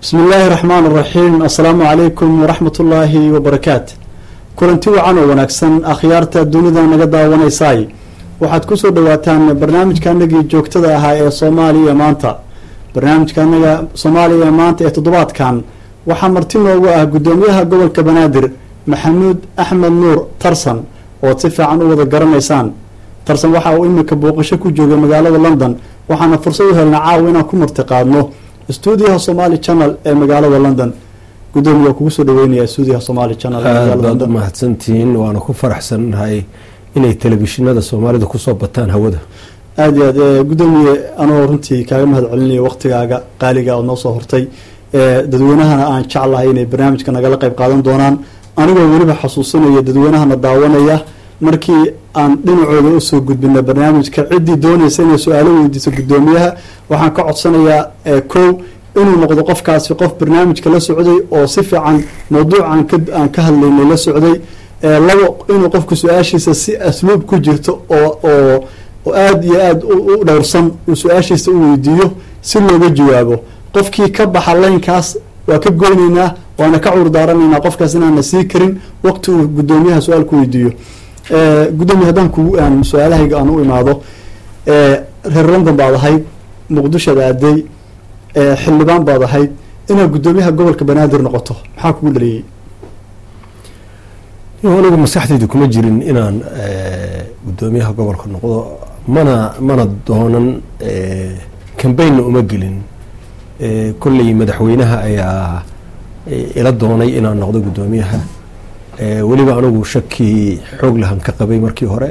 bismi illaahi raxmaan raxiim assalaamu calaykum waraxmat ullaahi wabarakaat kulanti wacan oo wanaagsan akhyaarta dunida naga daawanaysaay waxaad kusoo dhawaataan barnaamijkaanagii joogtada ahaa ee soomaaliya maanta barnaamijkaanaga soomaaliya maanta ee toddobaadkan waxaa marti noogu ah guddoomiyaha gobolka banaadir maxamuud axmed nuur tarsan ood si fiican u wada garanaysaan tarsan waxa uu imika booqasho ku joogay magaalada london waxaana fursad u helna caawa inaan ku martiqaadno stuudiyaha somali channel ee magaalada london gudoomiya kugu soo dhaweynaya stuudiyaha somali channel aad baad u mahadsantihiin waana ku faraxsannahay inay telefishinada soomaalida kusoo bataan hawada aada iyo aad gudoomiye anoo runtii kaaga mahad celinaya waqtigaaga qaaliga ood noo soo hortay dadweynahana aan jeclahay inay barnaamijka nagala qeyb qaadan doonaan anigoo weliba xasuusinaya dadweynahana daawanaya markii aan dhinacooda usoo gudbina barnaamijka ciddii doonaysa inay su-aalo weydiiso guddoomiyaha waxaan ka codsanayaa kow inuu noqdo qofkaasi qof barnaamijka la socday oo si fiican mawduuc aan ka hadlaynay la socday labo inuu qofku su-aashiisa si asluub ku jirto oo oo aada iyo aada u dhowrsan uu su-aashiisa u weydiiyo si looga jawaabo qofkii ka baxa laynkaas waa ka goyneynaa waana ka cuur daaranaynaa qofkaas inaana sii karin waqti uu guddoomiyaha su-aal ku weydiiyo gudoomiya haddaan kugu aan su-aalahayga aan u imaado reer london baad ahayd muqdishoad aaday xildhibaan baad ahayd inaad guddoomiyaha gobolka banaadir noqoto maxaa kugu dhaliyey anigu maskaxdaydu kuma jirin inaan guddoomiyaha gobolka noqdo mana mana doonan cambaynna uma gelin kolley madaxweynaha ayaa ila doonay inaan noqdo guddoomiyaha weliba anigu shaki xoog lahan ka qabay markii hore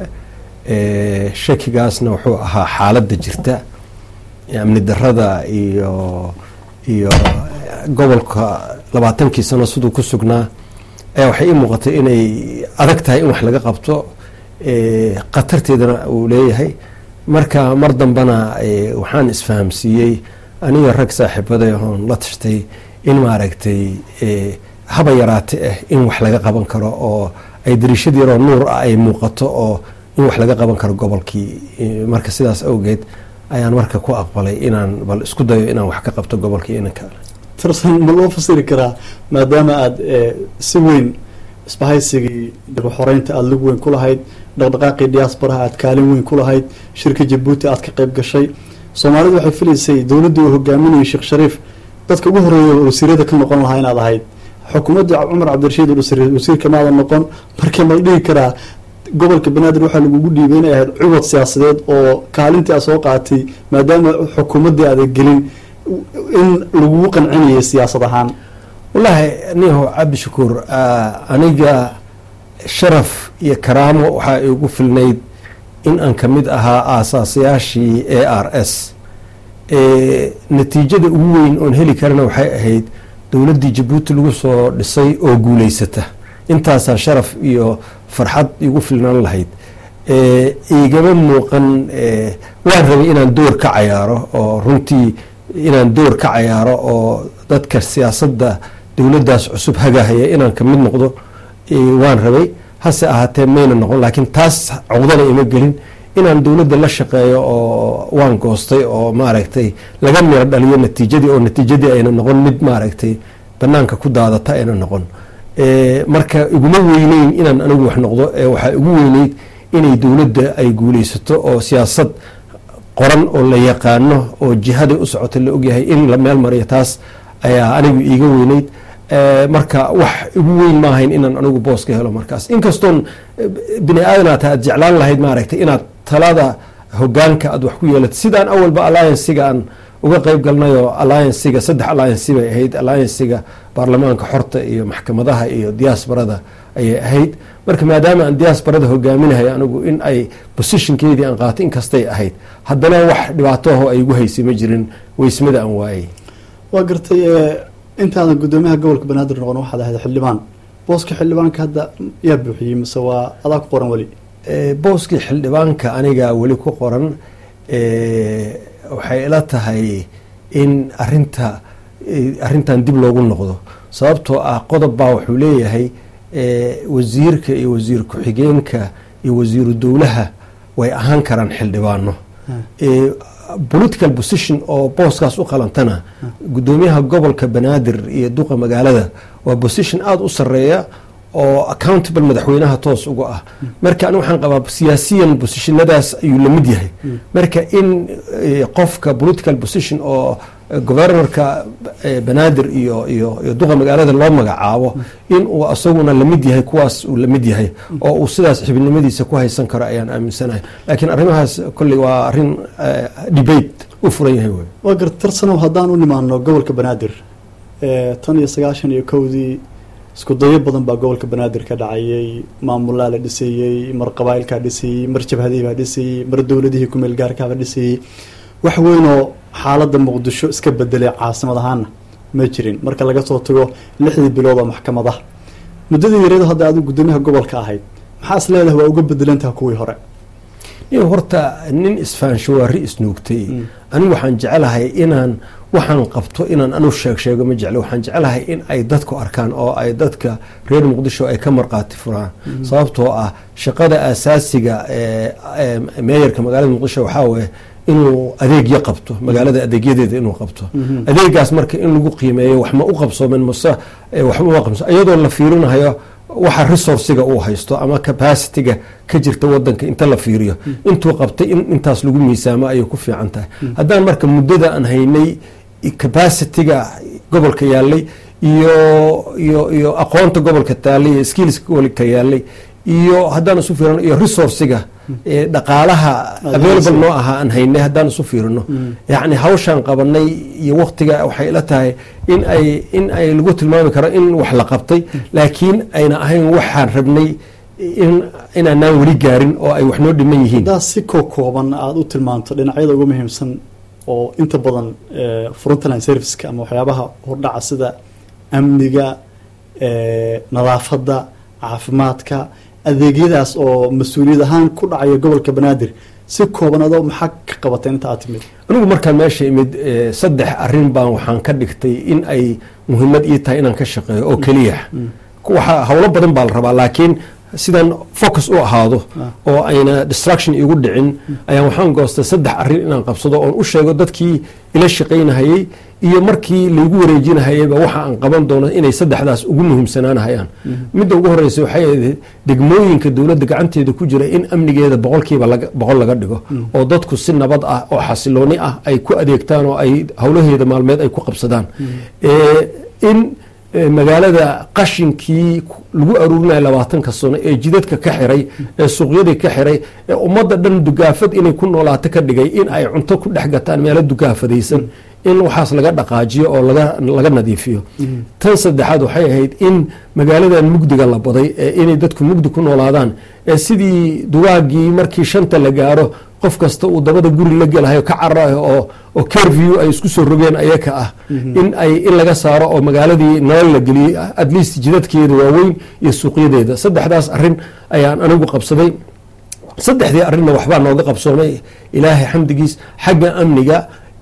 shakigaasna wuxuu ahaa xaaladda jirta amni darada iyo iyo gobolka labaatankii sano siduu ku sugnaa ayaa waxay ii muuqatay inay adag tahay in wax laga qabto khatarteedana uu leeyahay marka mar dambena waxaan isfahamsiiyey aniga rag saaxiibada oon la tashtay in maaragtay haba yaraate ah in wax laga qaban karo oo ay dariishad yaroo nuur ah ay muuqato oo in wax laga qaban karo gobolkii marka sidaas awgeed ayaan marka ku aqbalay inaan bal isku dayo inaan wax ka qabto gobolkii inanka tarsan ma loo fasiri karaa maadaama aada si weyn isbahaysigii xoreynta aada lig weyn ku lahayd dhaqdhaqaaqii diaasbaraha aada kaalin weyn ku lahayd shirka jabuuti aada ka qayb gashay soomaalidu waxay filaysay dowladdii uu hogaaminayay sheekh shariif dadka ugu horeeya wasiirada ka noqon lahaa inaad ahayd xukuumadda cumar cabdirashiid wasiirka maada noqon markii mal dhihi karaa gobolka banaadir waxaa lagugu dhiibay inay ahayd cubad siyaasadeed oo kaalintii aad soo qaatay maadaama xukuumaddii aada gelin in lagugu qancinayay siyaasad ahaan wallaahi niho cabdishakuur aniga sharaf iyo karaamo waxaa igu filnayd in aan ka mid ahaa aasaasayaashii a r s natiijada ugu weyn oon heli karana waxay ahayd dowladdii jabuuti lagu soo dhisay oo guuleysata intaasaa sharaf iyo farxad igu filnaan lahayd igama muuqan waan rabay inaan door ka cayaaro oo runtii inaan door ka cayaaro oo dadka siyaasadda dowladdaas cusub hagahaya inaan ka mid noqdo waan rabay hase ahaatee mayna noqon laakiin taas cogdana ima gelin inaan dowladda la shaqeeyo oo waan goostay oo maaragtay laga miro dhaliyo natiijadii oo natiijadii ayna noqon mid maaragtay banaanka ku daadata ayna noqon marka iguma weyneyn inaan anigu wax noqdo waxaa igu weyneyd inay dowladda ay guuleysato oo siyaasad qoran oo la yaqaano oo jihaday u socota la ogyahay in la meel mariyo taas ayaa anigu iiga weyneyd marka wax igu weyn maahayn inaan anigu boos ka helo markaas inkastoon bini aadanaata aad jeclaan lahayd maaragtay inaad talada hogaanka aad wax ku yeelato sidaan awalba allianciga aan uga qeyb galnayoo allianciga saddex allianci bay ahayd allianciga baarlamaanka xorta iyo maxkamadaha iyo diaasbarada ayay ahayd marka maadaama aan diaasbarada hogaaminahay anigu in ay positionkeedii aan qaato inkastay ahayd haddana wax dhibaatoho ay igu haysay ma jirin weysmada aan waayay waa gartay intaadan guddoomiyaha gobolka banaadir noqon waxaad ahayd xildhibaan booska xildhibaanka hadda yaa buuxiyey mise waa adaa ku qoran weli booskii xildhibaanka anigaa weli ku qoran waxay ila tahay in arinta arrintan dib loogu noqdo sababtoo ah qodob baa wuxuu leeyahay wasiirka iyo wasiir ku-xigeenka iyo wasiiru dowlaha way ahaan karaan xildhibaano political position oo booskaas u qalantana guddoomiyaha gobolka banaadir iyo duqa magaalada waa position aada u sareeya oo accountable madaxweynaha toos uga ah marka ani waxaan qabaa siyaasiyan bosishinadaas ayuu la mid yahay marka in qofka political position oo governorka banaadir iyo iyo iyo duqa magaalada loo magacaabo in uu asaguna lamid yahay kuwaas uu lamid yahay oo uu sidaas xibnimadiisa ku haysan karo ayaan aaminsanahay laakiin arrimahaas kolley waa arrin debate u furan yahay wey waa gartarsanow haddaan u nimaano gobolka banaadir tan iyo sagaashan iyo kowdii isku dayo badan baa gobolka banaadir ka dhacayay maamulaa la dhiseeyey mar qabaa'ilkaa dhisayey mar jabhadihii baa dhisayey mar dowladihii kumeel gaarkaaba dhisayey wax weynoo xaaladda muqdisho iska bedelay caasimad ahaana ma jirin marka laga soo tago lixdii bilood oo maxkamadaha muddadii yareedo hadda adigu guddoomiyaha gobolka ahayd maxaa is leedahay waa uga bedelantaha kuwii hore nin horta nin isfaanshawaari isnuugtay anigu waxaan jecelahay inaan waxaan qabto inaan anu sheeg sheego ma jeclo waxaan jecelahay in ay dadku arkaan oo ay dadka reer muqdisho ay ka marqaati furaan sababtoo ah shaqada asaasiga meeyarka magaalada muqdisho waxaa weye inuu adeegyo qabto magaalada adeegyadeeda inuu qabto adeegaas marka in lagu qiimeeyo wax ma u qabsoomen mase waxma uma qabso iyadoo la fiirinahayo waxa resourciga uu haysto ama capacityga ka jirta wadanka inta la fiiriyo intuu qabtay in intaas lagu miisaamo ayay ku fiican tahay haddaan marka muddada aan haynay capacityga gobolka yaalay iyo iyo iyo aqoonta gobolka taalay iyo skillska gobolka yaalay iyo haddaan isu fiirino iyo resourciga dhaqaalaha available noo ahaa aan haynay haddaan isu fiirino yacni hawshaan qabanay iyo waktiga waxay ila tahay in ay in ay lagu tilmaami karo in wax la qabtay laakiin ayna ahayn waxaan rabnay in inaanaan weli gaarin oo ay wax noo dhiman yihiin haddaa si koo kooban aada u tilmaamto dhinacyada ugu muhiimsan oo inta badan frontline serviceka ama waxyaabaha hordhaca sida amniga nadaafadda caafimaadka adeegyadaas oo mas-uuliyad ahaan ku dhacaya gobolka banaadir si kooban adoo maxaa ka qabatay inta aad timid anigu markaan meesha imid saddex arrin baan waxaan ka dhigtay in ay muhiimad ii tahay inaan ka shaqeeyo oo keliya waxa howlo badan baa la rabaa laakiin sidaan focus u ahaado oo ayna distraction igu dhicin ayaan waxaan goostay saddex arrin inaan qabsado oon u sheego dadkii ila shaqaynahayey iyo markii laygu wareejinahayeyba waxa aan qaban doono inay saddexdaas ugu muhiimsanaanahayaan midda ugu horeysa waxay ahayd degmooyinka dowladda gacanteeda ku jira in amnigeeda boqolkiiba boqol laga dhigo oo dadku si nabad ah oo xasilooni ah ay ku adeegtaan oo ay howlaheeda maalmeed ay ku qabsadaan in magaalada qashinkii lagu aruurinaya labaatanka sano ee jidadka ka xiray ee suuqyadii ka xiray ee ummadda dhan dugaafad inay ku noolaato ka dhigay in ay cunto ku dhex gataan meelo dugaafadaysan in waxaas laga dhaqaajiyo oo laga nadiifiyo tan saddexaad waxay ahayd in magaaladan mugdiga la baday ee inay dadku mugdi ku noolaadaan ee sidii dugaagii markii shanta la gaaro qof kasta uu dabada guri la gelahayo ka cararayo oo oo carview ay isku soo rogeen ayaka ah in ay in laga saaro oo magaaladii nolol la geliyey at least jidadkeeda waaweyn iyo suuqyadeeda saddexdaas arrin ayaan anigu qabsaday saddexdii arrinna waxbaa nooga qabsoomay ilaahay xamdigiis xagga amniga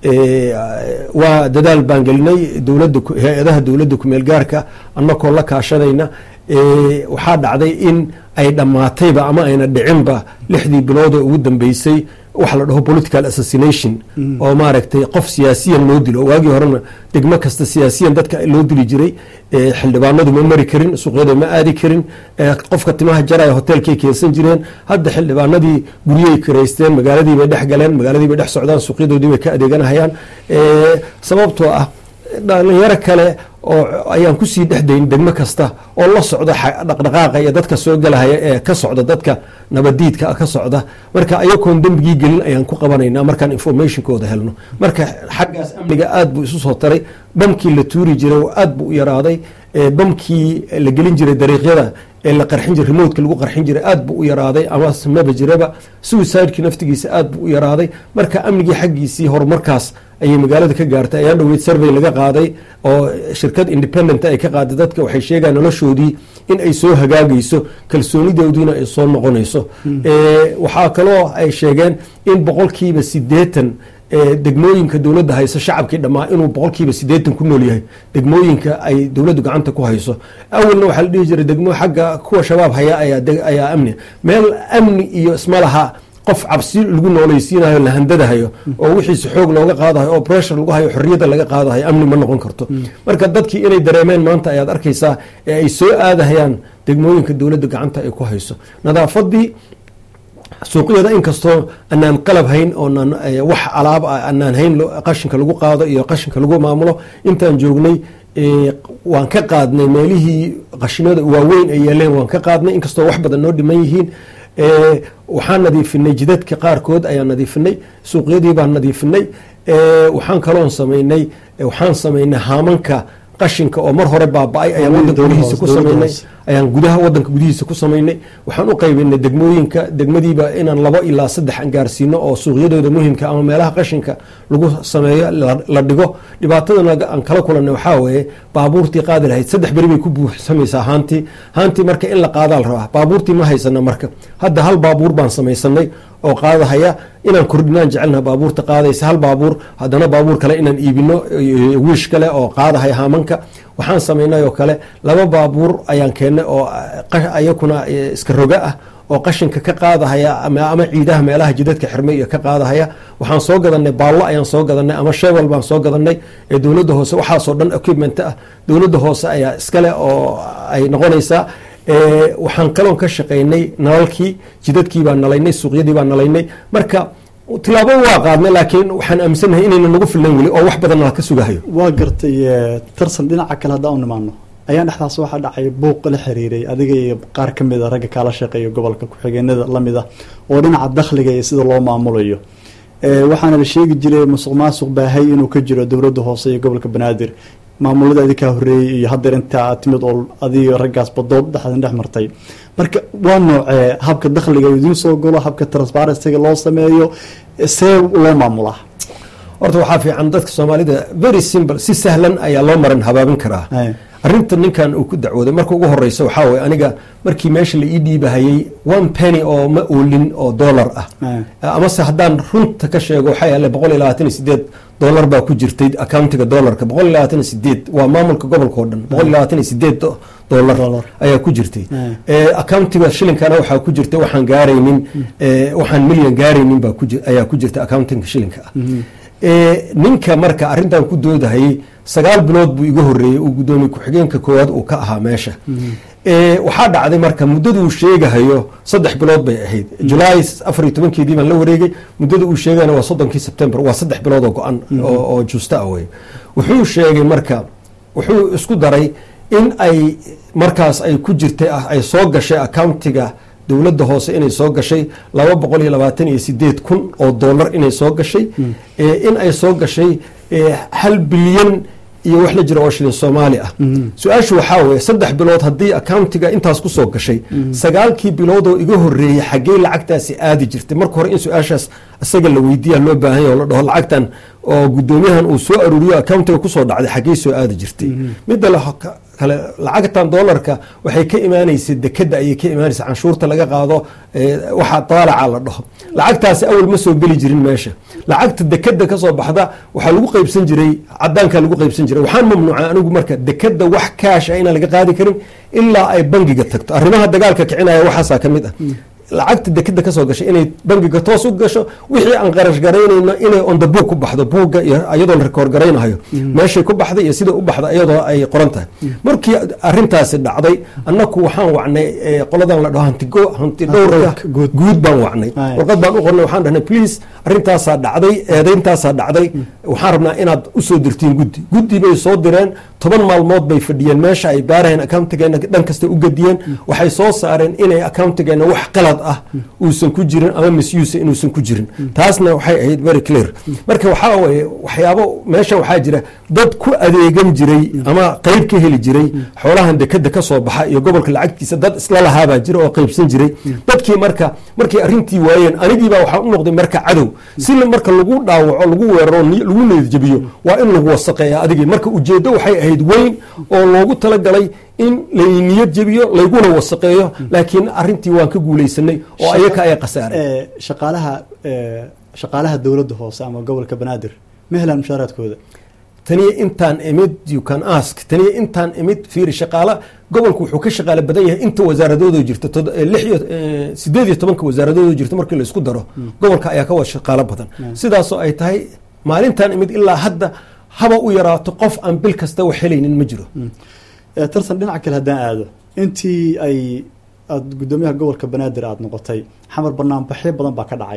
waa dadaal baan gelinay dowladda hay-adaha dowladda kumeel gaarka annakoo la kaashanayna waxaa dhacday in ay dhammaatayba ama ayna dhicinba lixdii biloodoo ugu dambeysay waxa la dhaho political assassination oo maaragtay qof siyaasiyan loo dilo waagii horena degmo kasta siyaasiyan dadka loo dili jiray xildhibaanadu ma mari karin suuqyada ma aadi karin qofka timaha jaraya hotelkay keensan jireen hadda xildhibaanadii guryay kiraysteen magaaladii bay dhex galeen magaaladii bay dhex socdaan suuqyadoodii bay ka adeeganahayaan sababtoo ah dhalinyaro kale oo ayaan kusii dhexdayn degmo kasta oo la socda dhaqdhaqaaqa iyo dadka soo galahaya ee ka socda dadka nabadiidka ka socda marka ayagoon dembigii gelin ayaan ku qabanaynaa markaan informationkooda helno marka xaggaas amniga aad buu isu soo taray bamkii la tuuri jiray aad buu u yaraaday bamkii la gelin jiray dariiqyada ee la qarxin jiray remotka lagu qarxin jiray aad buu u yaraaday ama maba jiraba suicidekii naftigiisa aad buu u yaraaday marka amnigii xaggiisii horumarkaas ayay magaalada ka gaartay ayaa dhoweyd survey laga qaaday oo shirkad independent ay ka qaaday dadka waxay sheegaan noloshoodii in ay soo hagaagayso kalsoonidoodiina ay soo noqonayso waxaa kaloo ay sheegeen in boqolkiiba sideetan degmooyinka dowladda hayso shacabkii dhammaa inuu boqolkiiba sideetan ku nool yahay degmooyinka ay dowladdu gacanta ku hayso awalna waxaa la dhihi jiray degmo xagga kuwa shabaab haya ayaa amni meel amni iyo isma laha qof cabsi lagu noolaysiinayo la handadahayo oo wixiisa xoog looga qaadahayo oo pressure lagu hayo xorriyadda laga qaadahayo amni ma noqon karto marka dadkii inay dareemeen maanta ayaad arkaysaa ee ay soo aadahayaan degmooyinka dowladda gacanta ay ku hayso nadaafadii suuqyada inkastoo anaan qalab hayn oonaan wax alaab ah anaan hayn qashinka lagu qaado iyo qashinka lagu maamulo intaan joognay waan ka qaadnay meelihii qashinada waaweyn ay yeeleen waan ka qaadnay inkastoo wax badan noo dhiman yihiin waxaan nadiifinay jidadka qaarkood ayaan nadiifinay suuqyadii baan nadiifinay waxaan kaloon samaynay waxaan samaynay haamanka qashinka oo mar hore baaba-ay ayaan wadanka gudihiisa ku samaynay ayaan gudaha wadanka gudihiisa ku samaynay waxaan u qaybinay degmooyinka degmadiiba inaan labo ilaa saddex aan gaarsiino oo suuqyadooda muhimka ama meelaha qashinka lagu sameeyo la dhigo dhibaatadan aan kala kulanay waxaa weeye baabuurtii qaadi lahayd saddex beri bay ku buuxsamaysaa haantii haantii marka in la qaadaa la rabaa baabuurtii ma haysana marka hadda hal baabuur baan samaysanay oo qaadahaya inaan kordhinaan jecelnaha baabuurta qaadaysa hal baabuur haddana baabuur kale inaan iibino wiish kale oo qaadahaya haamanka waxaan samaynay oo kale laba baabuur ayaan keennay oo ayakuna iska roga ah oo qashinka ka qaadahaya ama ciidaha meelaha jidadka xirmay iyo ka qaadahaya waxaan soo gadanay baallo ayaan soo gadanay ama shewel baan soo gadanay ee dowladda hoose waxaasoo dhan equipment ah dowladda hoose ayaa iskale oo ay noqonaysaa waxaan kaloon ka shaqaynay nalalkii jidadkii baan nalaynay suuqyadii baan nalaynay marka tilaabo waa qaadnay laakiin waxaan aaminsanahay inayna nagu filnayn weli oo wax badan ka sugahayo waa gartay tarsan dhinaca kale haddaan u nimaano ayaan dhexdaas waxaa dhacay buuq la xiriiray adiga iyo qaar ka mid a ragga kaala shaqeeya gobolka ku-xigeenada lamid ah oo dhinaca dakhliga iyo sida loo maamulayo waxaana la sheegi jiray musuq maasuq baahay inuu ka jiro dowladda hoose iyo gobolka banaadir maamulada adikaa horeeyey iyo haddeer intaa timid oo adiga raggaas badood dhexdan dhex martay marka waa noocee habka dakhliga idiin soo galo habka transparencyga loo sameeyo see loo maamulaa horta waxaa fiican dadka soomaalida very simple si sahlan ayaa loo marin habaabin karaa arrinta ninkan uu ku dacwooday marka ugu horeysa waxaa weye aniga markii meesha la ii dhiibahayey one penny oo ma oolin oo dollar ah amase haddaan runta ka sheego waxaa yaale boqol iyo labaatan iyo sideed dollar baa ku jirtay accountiga dollarka boqol iyo labaatan iyo sideed waa maamulka gobolka oo dhan boqol iyo labaatan iyo sideed dollar ayaa ku jirtay accountiga shilinkana waxaa ku jirta waxaan gaaraynin waxaan milyan gaaraynin baa ayaa ku jirta accountinga shilinka ah ninka marka arrintan ku doodahayey sagaal bilood buu iga horeeyey uu guddoomiye ku-xigeenka koowaad uu ka ahaa meesha waxaa dhacday marka muddaduu sheegahayo saddex bilood bay ahayd julaay afar iyo tobankeedii baan la wareegay muddada uu sheegayna waa soddonkii sebtembar waa saddex bilood oo go-an oo justa ah wey wuxuu sheegay marka wuxuu isku daray in ay markaas ay ku jirtay ay soo gashay accountiga dowladda hoose inay soo gashay laba boqol iyo labaatan iyo sideed kun oo dollar inay soo gashay in ay soo gashay hal bilyan iyo wax la jira oo shilin soomaali ah su-aashu waxaa weye saddex bilood haddii accountiga intaas kusoo gashay sagaalkii bilood oo iga horeeyey xaggee lacagtaasi aadi jirtay marka hore in su-aashaas isaga la weydiiya loo baahanya oo la dhaho lacagtan oo guddoomiyahan uu soo aruuriyo accountiga kusoo dhacday xaggey soo aadi jirtay midda kale lacagtan dollarka waxay ka imaanaysa dekeda ayay ka imaanaysa canshuurta laga qaado waxaa daalaca la dhaho lacagtaasi awal ma soo geli jirin meesha lacagta dekeda kasoo baxda waxaa lagu qaybsan jiray cadaanka lagu qaybsan jiray waxaan mamnuuca anigu marka dekeda wax kaash ah inaan laga qaadi karin ilaa ay bangiga tagto arrimaha dagaalka kicinaya waxaasaa ka mid ah lacagta dekeda kasoo gashay inay bangiga toos u gasho wixii aan qarash garaynayno inay onda buug ku baxdo buugga iyadoo la rekoord garaynayo meeshay ku baxday iyo sida u baxda iyadoo ay qoran tahay markii arintaasi dhacday annaku waxaan wacnay qoladan la dhaho hanti dhowrka guud baan wacnay warqad baan u qornay waxaan dhahnay please arintaasaa dhacday eedayntaasaa dhacday waxaan rabnaa inaad usoo dirtiin guddi guddi bay soo direen toban maalmood bay fadhiyeen meesha ay baaraheen accountigeena dhan kasta u gediyeen waxay soo saareen inay accountigeena wax qalad ah uusan ku jirin ama misuse inuusan ku jirin taasna waxay ahayd very clear marka waxaa weye waxyaabo meeshan waxaa jira dad ku adeegan jiray ama qeyb ka heli jiray xoolahan dekeda kasoo baxa iyo gobolka lacagtiisa dad isla lahaabaa jira oo qeybsan jiray dadkii marka markay arrintii waayeen anigiibaa waxaa u noqday marka cadow si marka lagu dhaawaco lagu weeraro lagu needjabiyo waa in lagu wasaqeeya adigii marka ujeeddo waxay ahayd weyn oo loogu talagalay in layniyad jebiyo layguna wasaqeeyo laakiin arintii waan ka guuleysanay oo ayaka ay khasaareen shaqaalaha shaqaalaha dowladda hoose ama gobolka banaadir ma helaan mushaaraadkooda taniyo intaan imid you can ask taniyo intaan imid fiiri shaqaala gobolku wuxuu ka shaqaale badan yahay inta wasaaradooda jirta tod- eh, lix iyo eh, sideed iyo tobanka wasaaradooda jirta markii la isku daro gobolka ayaa ka wada shaqaalo badan sidaasoo ay tahay maalintan imid ilaa hadda haba u yaraato qof aan bil kasta wax helaynin ma jiro Eh, tartan dhinaca kale haddaan aado intii ay aada guddoomiyaha gobolka banaadir aada noqotay xamar banaanbaxyo badan baa ka dhacay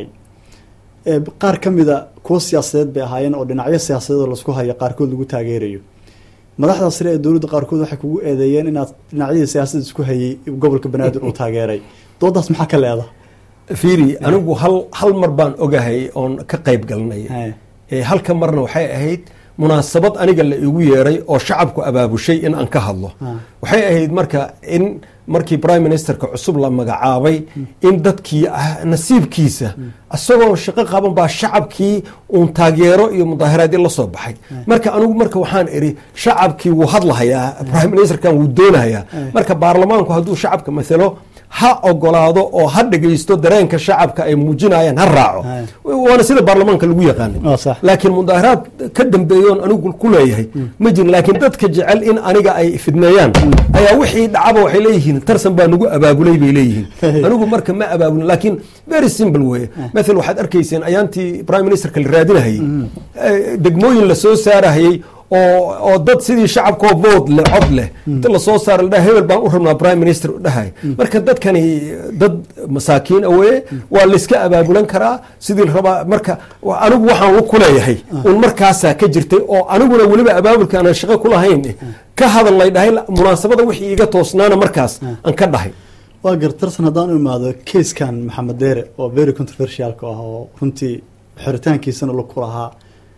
Eh, qaar ka mida kuwo siyaasadeed bay ahaayeen oo dhinacyo siyaasadeed oo laisku hayo qaarkood lagu taageerayo madaxda sare ee dowladda qaarkood waxay kugu eedeeyeen inaad dhinacyadii siyaasadda isku hayay gobolka banaadir uu taageeray doodaas maxaa ka leeda fiiri anigu hal hal mar baan ogahay oon ka qayb galnay Eh, halka marna waxay ahayd munaasabad aniga la igu yeeray oo shacabku abaabushay in aan ka hadlo waxay ahayd marka in markii prime ministerka cusub la magacaabay in dadkii ah nasiibkiisa isagoo shaqo qaban baa shacabkii uun taageero iyo mudaaharaadyo la soo baxay marka anigu marka waxaan iri shacabkii wuu hadlahayaa prime ministerkan wuu doonahayaa marka baarlamaanku hadduu shacabka mathalo ha ogolaado oo ha dhegaysto dareenka shacabka ay muujinayaan ha raaco waana sida baarlamaanka lagu yaqaanay Waa sax. laakiin mudaaharaad ka dambeeyoon anigu ku leeyahay ma jirin laakiin dadka jecel in aniga ay fidneeyaan ayaa wixii dhacaba waxay leeyihiin tarsan baa nagu abaabulay bay leeyihiin anigu marka ma abaabulin laakiin very simple weye mathal waxaad arkayseen ayaantii prime ministerka la raadinahayey eh, degmooyin lasoo saarahayey oo oo dad sidii shacabkoo vood leh cod leh inta lasoo saara la dhaha hebel baan u rabnaa prime minister u dhahay marka dadkani dad masaakiin aweye waa layska abaabulan karaa sidii la rabaa marka wa- anigu waxaan ku leeyahay un markaasaa ka jirtay oo aniguna weliba abaabulka aanan shaqo ku lahayn ka hadal lay dhahay la- munaasabada wixii iga toosnaana markaas aan ka dhahay waa gar tartan haddaan u imaado keiskan maxamed deere oo very controversialka ah oo runtii xiritaankiisana lug ku lahaa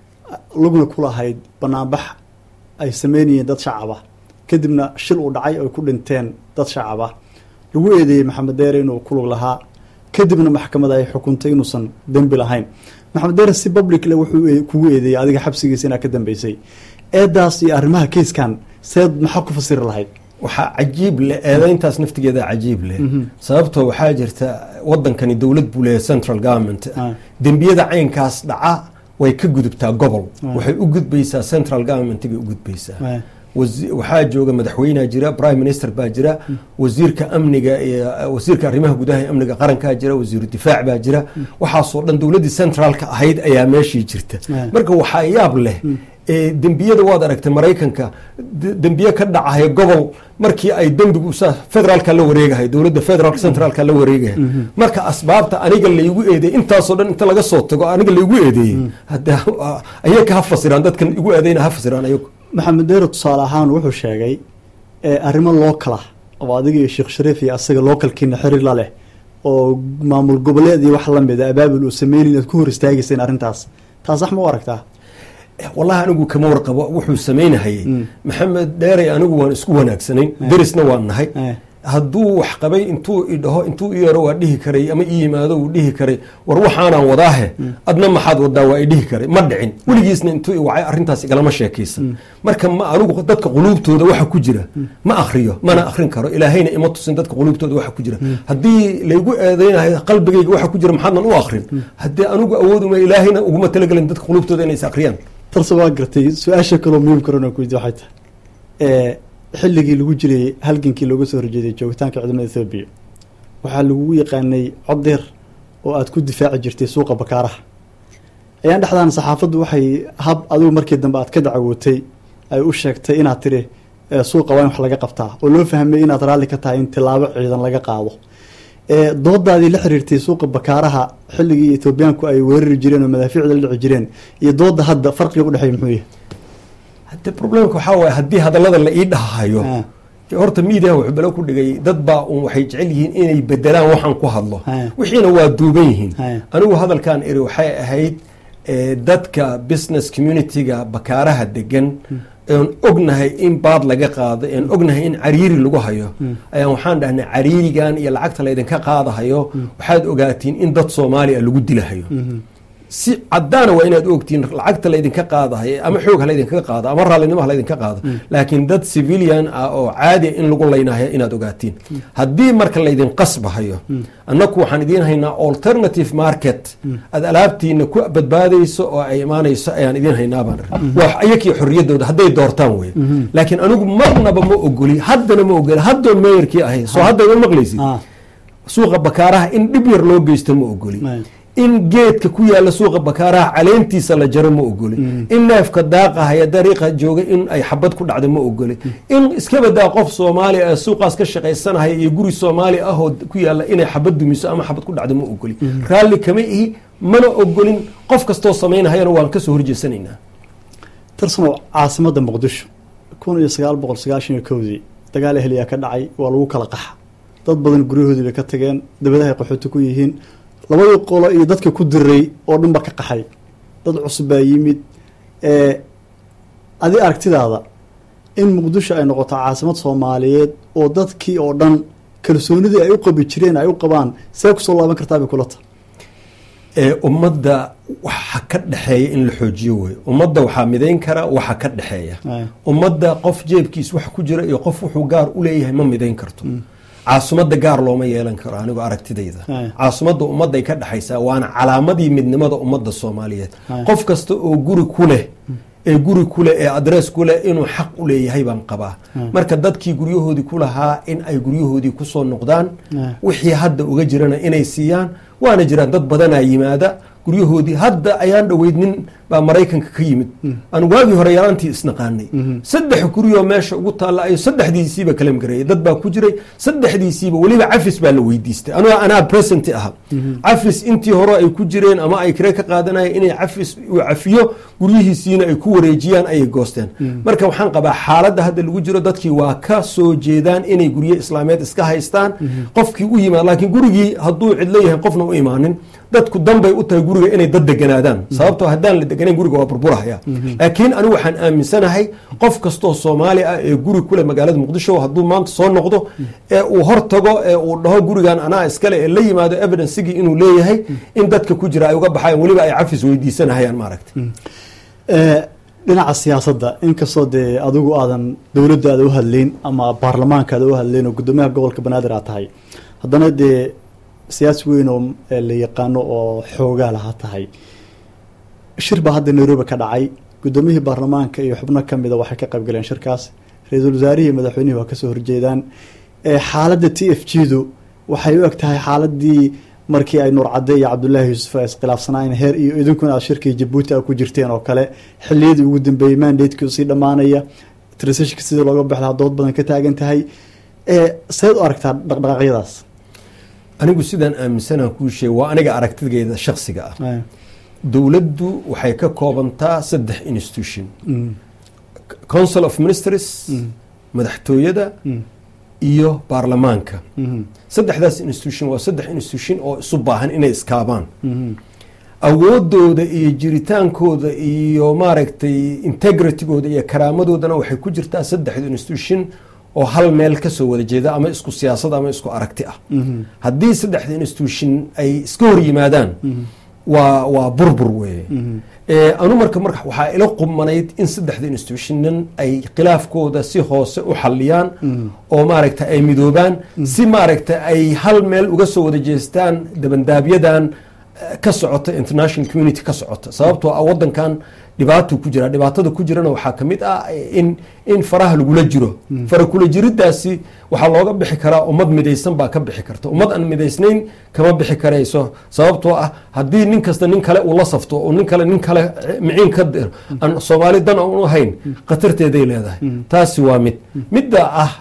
lugna ku lahayd banaanbax ay sameynayeen dad shacab ah kadibna shil uu dhacay ay ku dhinteen dad shacab ah lagu eedeeyey maxamed deere inuu ku lug lahaa kadibna maxkamada ay xukuntay inuusan dembi lahayn maxamed deere si public le wuxuu e- kugu eedeeyey adiga xabsigiisa inaa ka dambeysay eedaas iyo arrimaha keiskan seed maxaa ku fasiri lahayd waxaa cajiib leh eedayntaas naftigeeda cajiib leh sababtoo waxaa jirta wadankani dowlad buu leeyahay central government Ah. dembiyada caynkaas dhaca way ka gudubtaa gobol Ah. waxay u gudbaysaa central government bay u gudbaysaa Ah. wasi- waxaa jooga madaxweynea jira prime minister baa jira wasiirka amniga iyo wasiirka arrimaha gudaha ee amniga qarankaa jira wasiiru difaac baa jira waxaasoo dhan dowladdii centraalka ahayd ayaa meeshii jirta Ah. marka waxaa yaab leh ee dembiyada waad aragtay maraykanka de- dembiye ka dhacaya gobol markii ay dembigu sa federaalka la wareegahay dowladda federal centraalka la wareegaya marka asbaabta aniga laygu eedeeyey intaasoo dhan inta laga soo tago aniga laygu eedeeyey hadda ayaga ha fasiraan dadkan igu eedeyna ha fasiraan ayagu maxamed deere tusaale ahaan wuxuu sheegay ee arrimo lookala oo adiga iyo sheekh shariif iyo asaga lookalkiina xiriir la leh oo maamul goboleed iyo wax lamida abaabul uu sameynayn inaad ku hor istaagayseen arrintaas taas sax ma u aragtaa wallahi anigu kama warqabo wuxuu samaynahayey Mm. maxamed dheerey anigu waan isku wanaagsanayn derisna waan nahay Eh. hadduu wax qabay intuu idhaho intuu i yeero waa dhihi karay ama i yimaado uu dhihi karay war waxaanaan wadaahe adna maxaad wadaa waa i dhihi karay ma dhicin weligiisna intuu i wacay arrintaas igalama sheekaysan marka ma anigu dadka quluubtooda waxa ku jira ma akhriyo mana akhrin karo ilaahayna ima tusin dadka quluubtooda waxa ku jira haddii laygu eedeynahay qalbigayga waxa ku jira maxaadnan u akhrin haddii anigu awooduma ilaahayna uguma talagelin dadka quluubtooda inay is akhriyaan tarse waa gartay su-aasha kaloo muhiim karan ku weydiye waxay tahay ee xilligii lagu jiray halgankii looga soo horjeeday joogitaanka ciidamada ethoobiya waxaa lagugu yaqaanay cod deer oo aad ku difaaci jirtay suuqa bakaaraha ayaan dhexdaan saxaafaddu waxay hab adigu markii dambe aad ka dacawootay ay u sheegtay inaad tiri ee suuqa waa in wax laga qabtaa oo loo fahmay inaad raalli ka tahay in tilaabo ciidan laga qaado ee doodaadii la xiriirtay suuqa bakaaraha xilligii etoobiyaanku ay weerari jireen oo madaafiicda la dhici jireen iyo dooda hadda farqiga udhexeeya muxuu yahay hadde problemka waxaa waaye haddii hadallada la ii dhahayo Ah. horta miidiyaha wuxuu belo ku dhigay dad baa un waxay jecel yihiin inay bedelaan waxaan ku hadlo Ah. wixiina waa duuban yihiin Ah. anigu hadalkan iri waxay ahayd eh, dadka business community-ga bakaaraha degan oon ognahay in baad laga qaado oon ognahay in cariiri lagu hayo ayaan waxaan dhahnay cariirigan iyo lacagta laydinka qaadahayo waxaad ogaatiin in dad soomaaliya lagu dilahayo si cadaana waa inaad ogtihiin lacagta laydinka qaadahay ama xoog ha laydinkaga qaado ama raallinimo ha laydinka qaado laakiin dad civilian ah oo caadiya in lagu laynahaya inaad ogaatiin haddii marka laydin qasbahayo annaku waxaan idiin haynaa alternative market aad alaabtiina ku badbaadayso oo ay imaanayso ayaan idiin haynaa baan waa ayakii xorriyaddooda hadday doortaan wey laakiin anigu marnaba ma ogoli haddana ma ogoli haddoon meeyarkii ahay soo hadda ma maqlaysid suuqa bakaaraha in dhib yar loo geysto ma ogoli in geedka ku yaala suuqa bakaaraha caleentiisa la jaro ma ogoli in neefka daaqahaya dariiqa jooga in ay xabad ku dhacda ma ogoli in iska badaa qof soomaali ah suuqaas ka shaqaysanahaya iyo guri soomaali ahoo ku yaala inay xabad dumiso ama xabad ku dhacda ma ogoli raalli kama ihi mana ogolin qof kastoo samaynahayana waan kasoo horjeesanaynaa tarsano caasimadda muqdisho kun iyo sagaal boqol sagaashan iyo kowdii dagaal ehliyaa ka dhacay waa lagu kala qaxa dad badan guryahoodii bay ka tageen dabadahay qaxooti ku yihiin labadii qolo iyo dadka ku diray oo dhan ba ka qaxay dad cusub baa yimid adi aragtidaada in muqdisho ay noqoto caasimad soomaaliyeed oo dadkii oo dhan kalsoonidii ay u qabi jireen ay u qabaan see kusoo laaban kartaa bay kula tahay ummadda waxa ka dhexeeya in la xoojiyo wey ummadda waxaa midayn kara waxa ka dhexeeya ummadda qof jeebkiis wax ku jira iyo qof wuxuu gaar u leeyahay ma midayn karto caasimadda gaar looma yeelan karo anigoo aragtidayda caasimadda ummadday ka dhexaysaa waana calaamadii midnimada ummadda soomaaliyeed qof kasta oo guri ku leh ee guri kuleh ee adress kuleh inuu xaq u leeyahay baan qabaa marka dadkii guryahoodii ku lahaa in ay guryahoodii kusoo noqdaan wixii hadda uga jirana inay siiyaan waana jiraan dad badanaa yimaada guryahoodii hadda ayaan dhoweyd nin baa maraykanka ka yimid aan waagii hore yaraantii isnaqaanay saddex guryoo meesha ugu taalla ayo saddexdiisiiba kalam gareeyay dad baa ku jiray saddexdiisiiba weliba cafis baa la weydiistay anoo anaa present aha cafis intii hore ay ku jireen ama ay kare ka qaadanaya inay cafis uu cafiyo guryihiisiina ay ku wareejiyaan ayay goosteen marka waxaan qabaa xaaladda hadda lagu jiro dadkii waa ka soo jeedaan inay guryo islaameed iska haystaan qofkii u yimaad laakiin gurigii hadduu cidlo yahay qofna u imaanin dadku danbay u tahay guriga inay dad deganaadaan sababtoo haddaan la deganayn guriga waa burburahaya laakiin anigu waxaan aaminsanahay qof kastoo soomaali ah ee guri kule magaalada muqdisho hadduu maanta soo noqdo ee uu hor tago ee uu dhaho gurigan anaa iskale ee la yimaado evidencegii inuu leeyahay in dadka ku jira ay uga baxayan weliba ay cafis weydiisanahayaan maaragta dhinaca siyaasadda inkastoo dee adigu aadan dowladda aada u hadlayn ama baarlamaanka aada u hadlayn oo guddoomiyaha gobolka banaadir aad tahay haddana dee siyaasi weyn oo la yaqaano oo xoogaa laha tahay shir baa hadda nairobi ka dhacay guddoomiyihii baarlamaanka iyo xubno kamida waxay ka qayb galeen shirkaas ra-iisul wasaarihii madaxweynihii waa kasoo horjeedaan xaaladda t f g du waxay u eg tahay xaaladii markii ay nuur cadde iyo cabdullaahi yuusuf ay iskhilaafsanaayen heer iyo idinkuna aad shirkii jabuuti a ku jirteen oo kale xiliyadii ugu dambeeyey mandatekii usii dhammaanaya transitionka sidii looga baxlaa dood badan ka taagan tahay seed u aragtaa dhaqdhaqaaqyadaas anigu sidaan aaminsanaan kuu sheeg waa aniga aragtigeeda shaksiga ah dowladdu waxay ka koobantaa saddex institution council of ministries madaxtooyada iyo baarlamaanka saddexdaas institution waa saddex institution oo isu baahan inay iskaabaan awoodooda iyo jiritaankooda iyo maaragtay integritygooda iyo karaamadoodana waxay ku jirtaa saddexda institution oo hal meel kasoo wada jeeda ama isku siyaasad ama isku aragti ah haddii saddexda institution ay iska hor yimaadaan waa waa burbur weeye anu marka marka waxaa ila qumanayd in saddexda institutionan ay khilaafkooda si hoose u xaliyaan oo maaragta ay midoobaan si maaragta ay hal meel uga soo wada jeestaan dabandaabiyadan ka socota international community ka socota sababtoo ah wadankan dhibaatuu ku jira dhibaatada ku jirana waxaa kamid ah in in faraha lagula jiro fara kula jiridaasi waxaa looga bixi karaa ummad midaysan baa ka bixi karta ummad aan midaysnayn kama bixi karayso sababtoo ah haddii nin kasta nin kale uu la safto oo nin kale nin kale miciin ka aan soomaali dan u ahayn khatarteeday leedahay taasi waa mid midda ah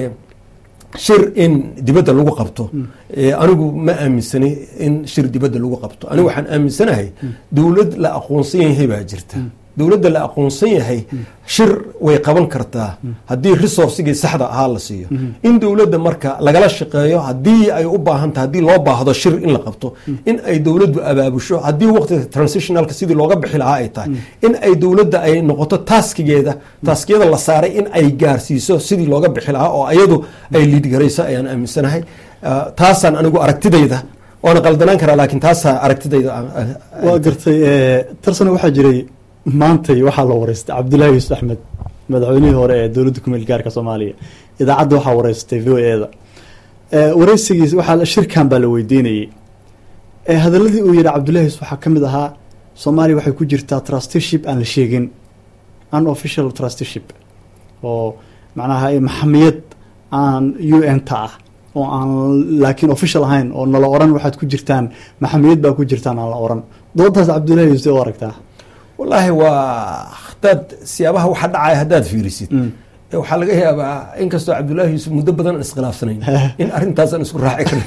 shir in dibadda lagu qabto anigu ma aaminsani in shir dibadda lagu qabto anigu waxaan aaminsanahay dowlad la aqoonsan yahay baa jirta dowladda la aqoonsan yahay shir way qaban kartaa haddii resourcigii saxda ahaa la siiyo in dowladda marka lagala shaqeeyo haddii ay u baahanta haddii loo baahdo shir in la qabto in ay dowladdu abaabusho haddii waqtiga transitionalka sidii looga bixi lahaa ay tahay in ay dowladda ay noqoto taaskigeeda taaskiyada la saaray in ay gaarsiiso sidii looga bixi lahaa oo ayadu ay liidgarayso ayaan aaminsanahay taasaan anigu aragtidayda waana qaldanaan karaa laakiin taasaa aragtidayda aan- aan- waa gartay tarsana waxaa jiray maantay waxaa la wareystay cabdullaahi yuusuf axmed madaxweynihii hore ee dowladda kumeel gaarka soomaaliya idaacadda waxaa wareystay v o e da wareysigiis waxaa shirkan baa la weydiinayey ee hadaladii uu yihi cabdullahi yuusuf waxaa ka mid ahaa soomaaliya waxay ku jirtaa trusteeship aan la sheegin unofficial trusteeship oo macnaha maxamiyad aan u n ta ah oo aan laakiin official ahayn oo nala oran waxaad ku jirtaan maxamiyad baa ku jirtaan aan la oran doodaas cabdullahi yuusuf u aragtaa wallaahi waa hadaad siyaabaha waxa dhacaya haddaad fiirisid Mm. ee waxaa laga yaabaa inkastoo cabdullaahi yuusuf muddo badan aan iskhilaafsanayn in arrintaasaan isku raaci karin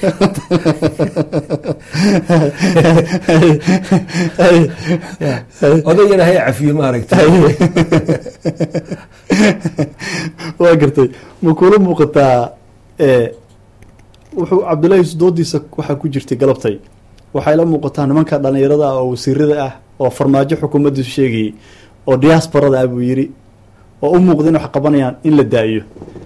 odayana hay cafiyo maaragtay waa gartay ma kula muuqataa ee wuxuu cabdullahi yuusuf doodiisa waxaa ku jirtay galabtay waxay la muuqataa nimanka dhalinyarada ah oo wasiirada ah oo farmaajo xukuumaddiisu sheegayey oo diasporada ah buu yidhi oo u muuqda in wax qabanayaan in la daa'iyo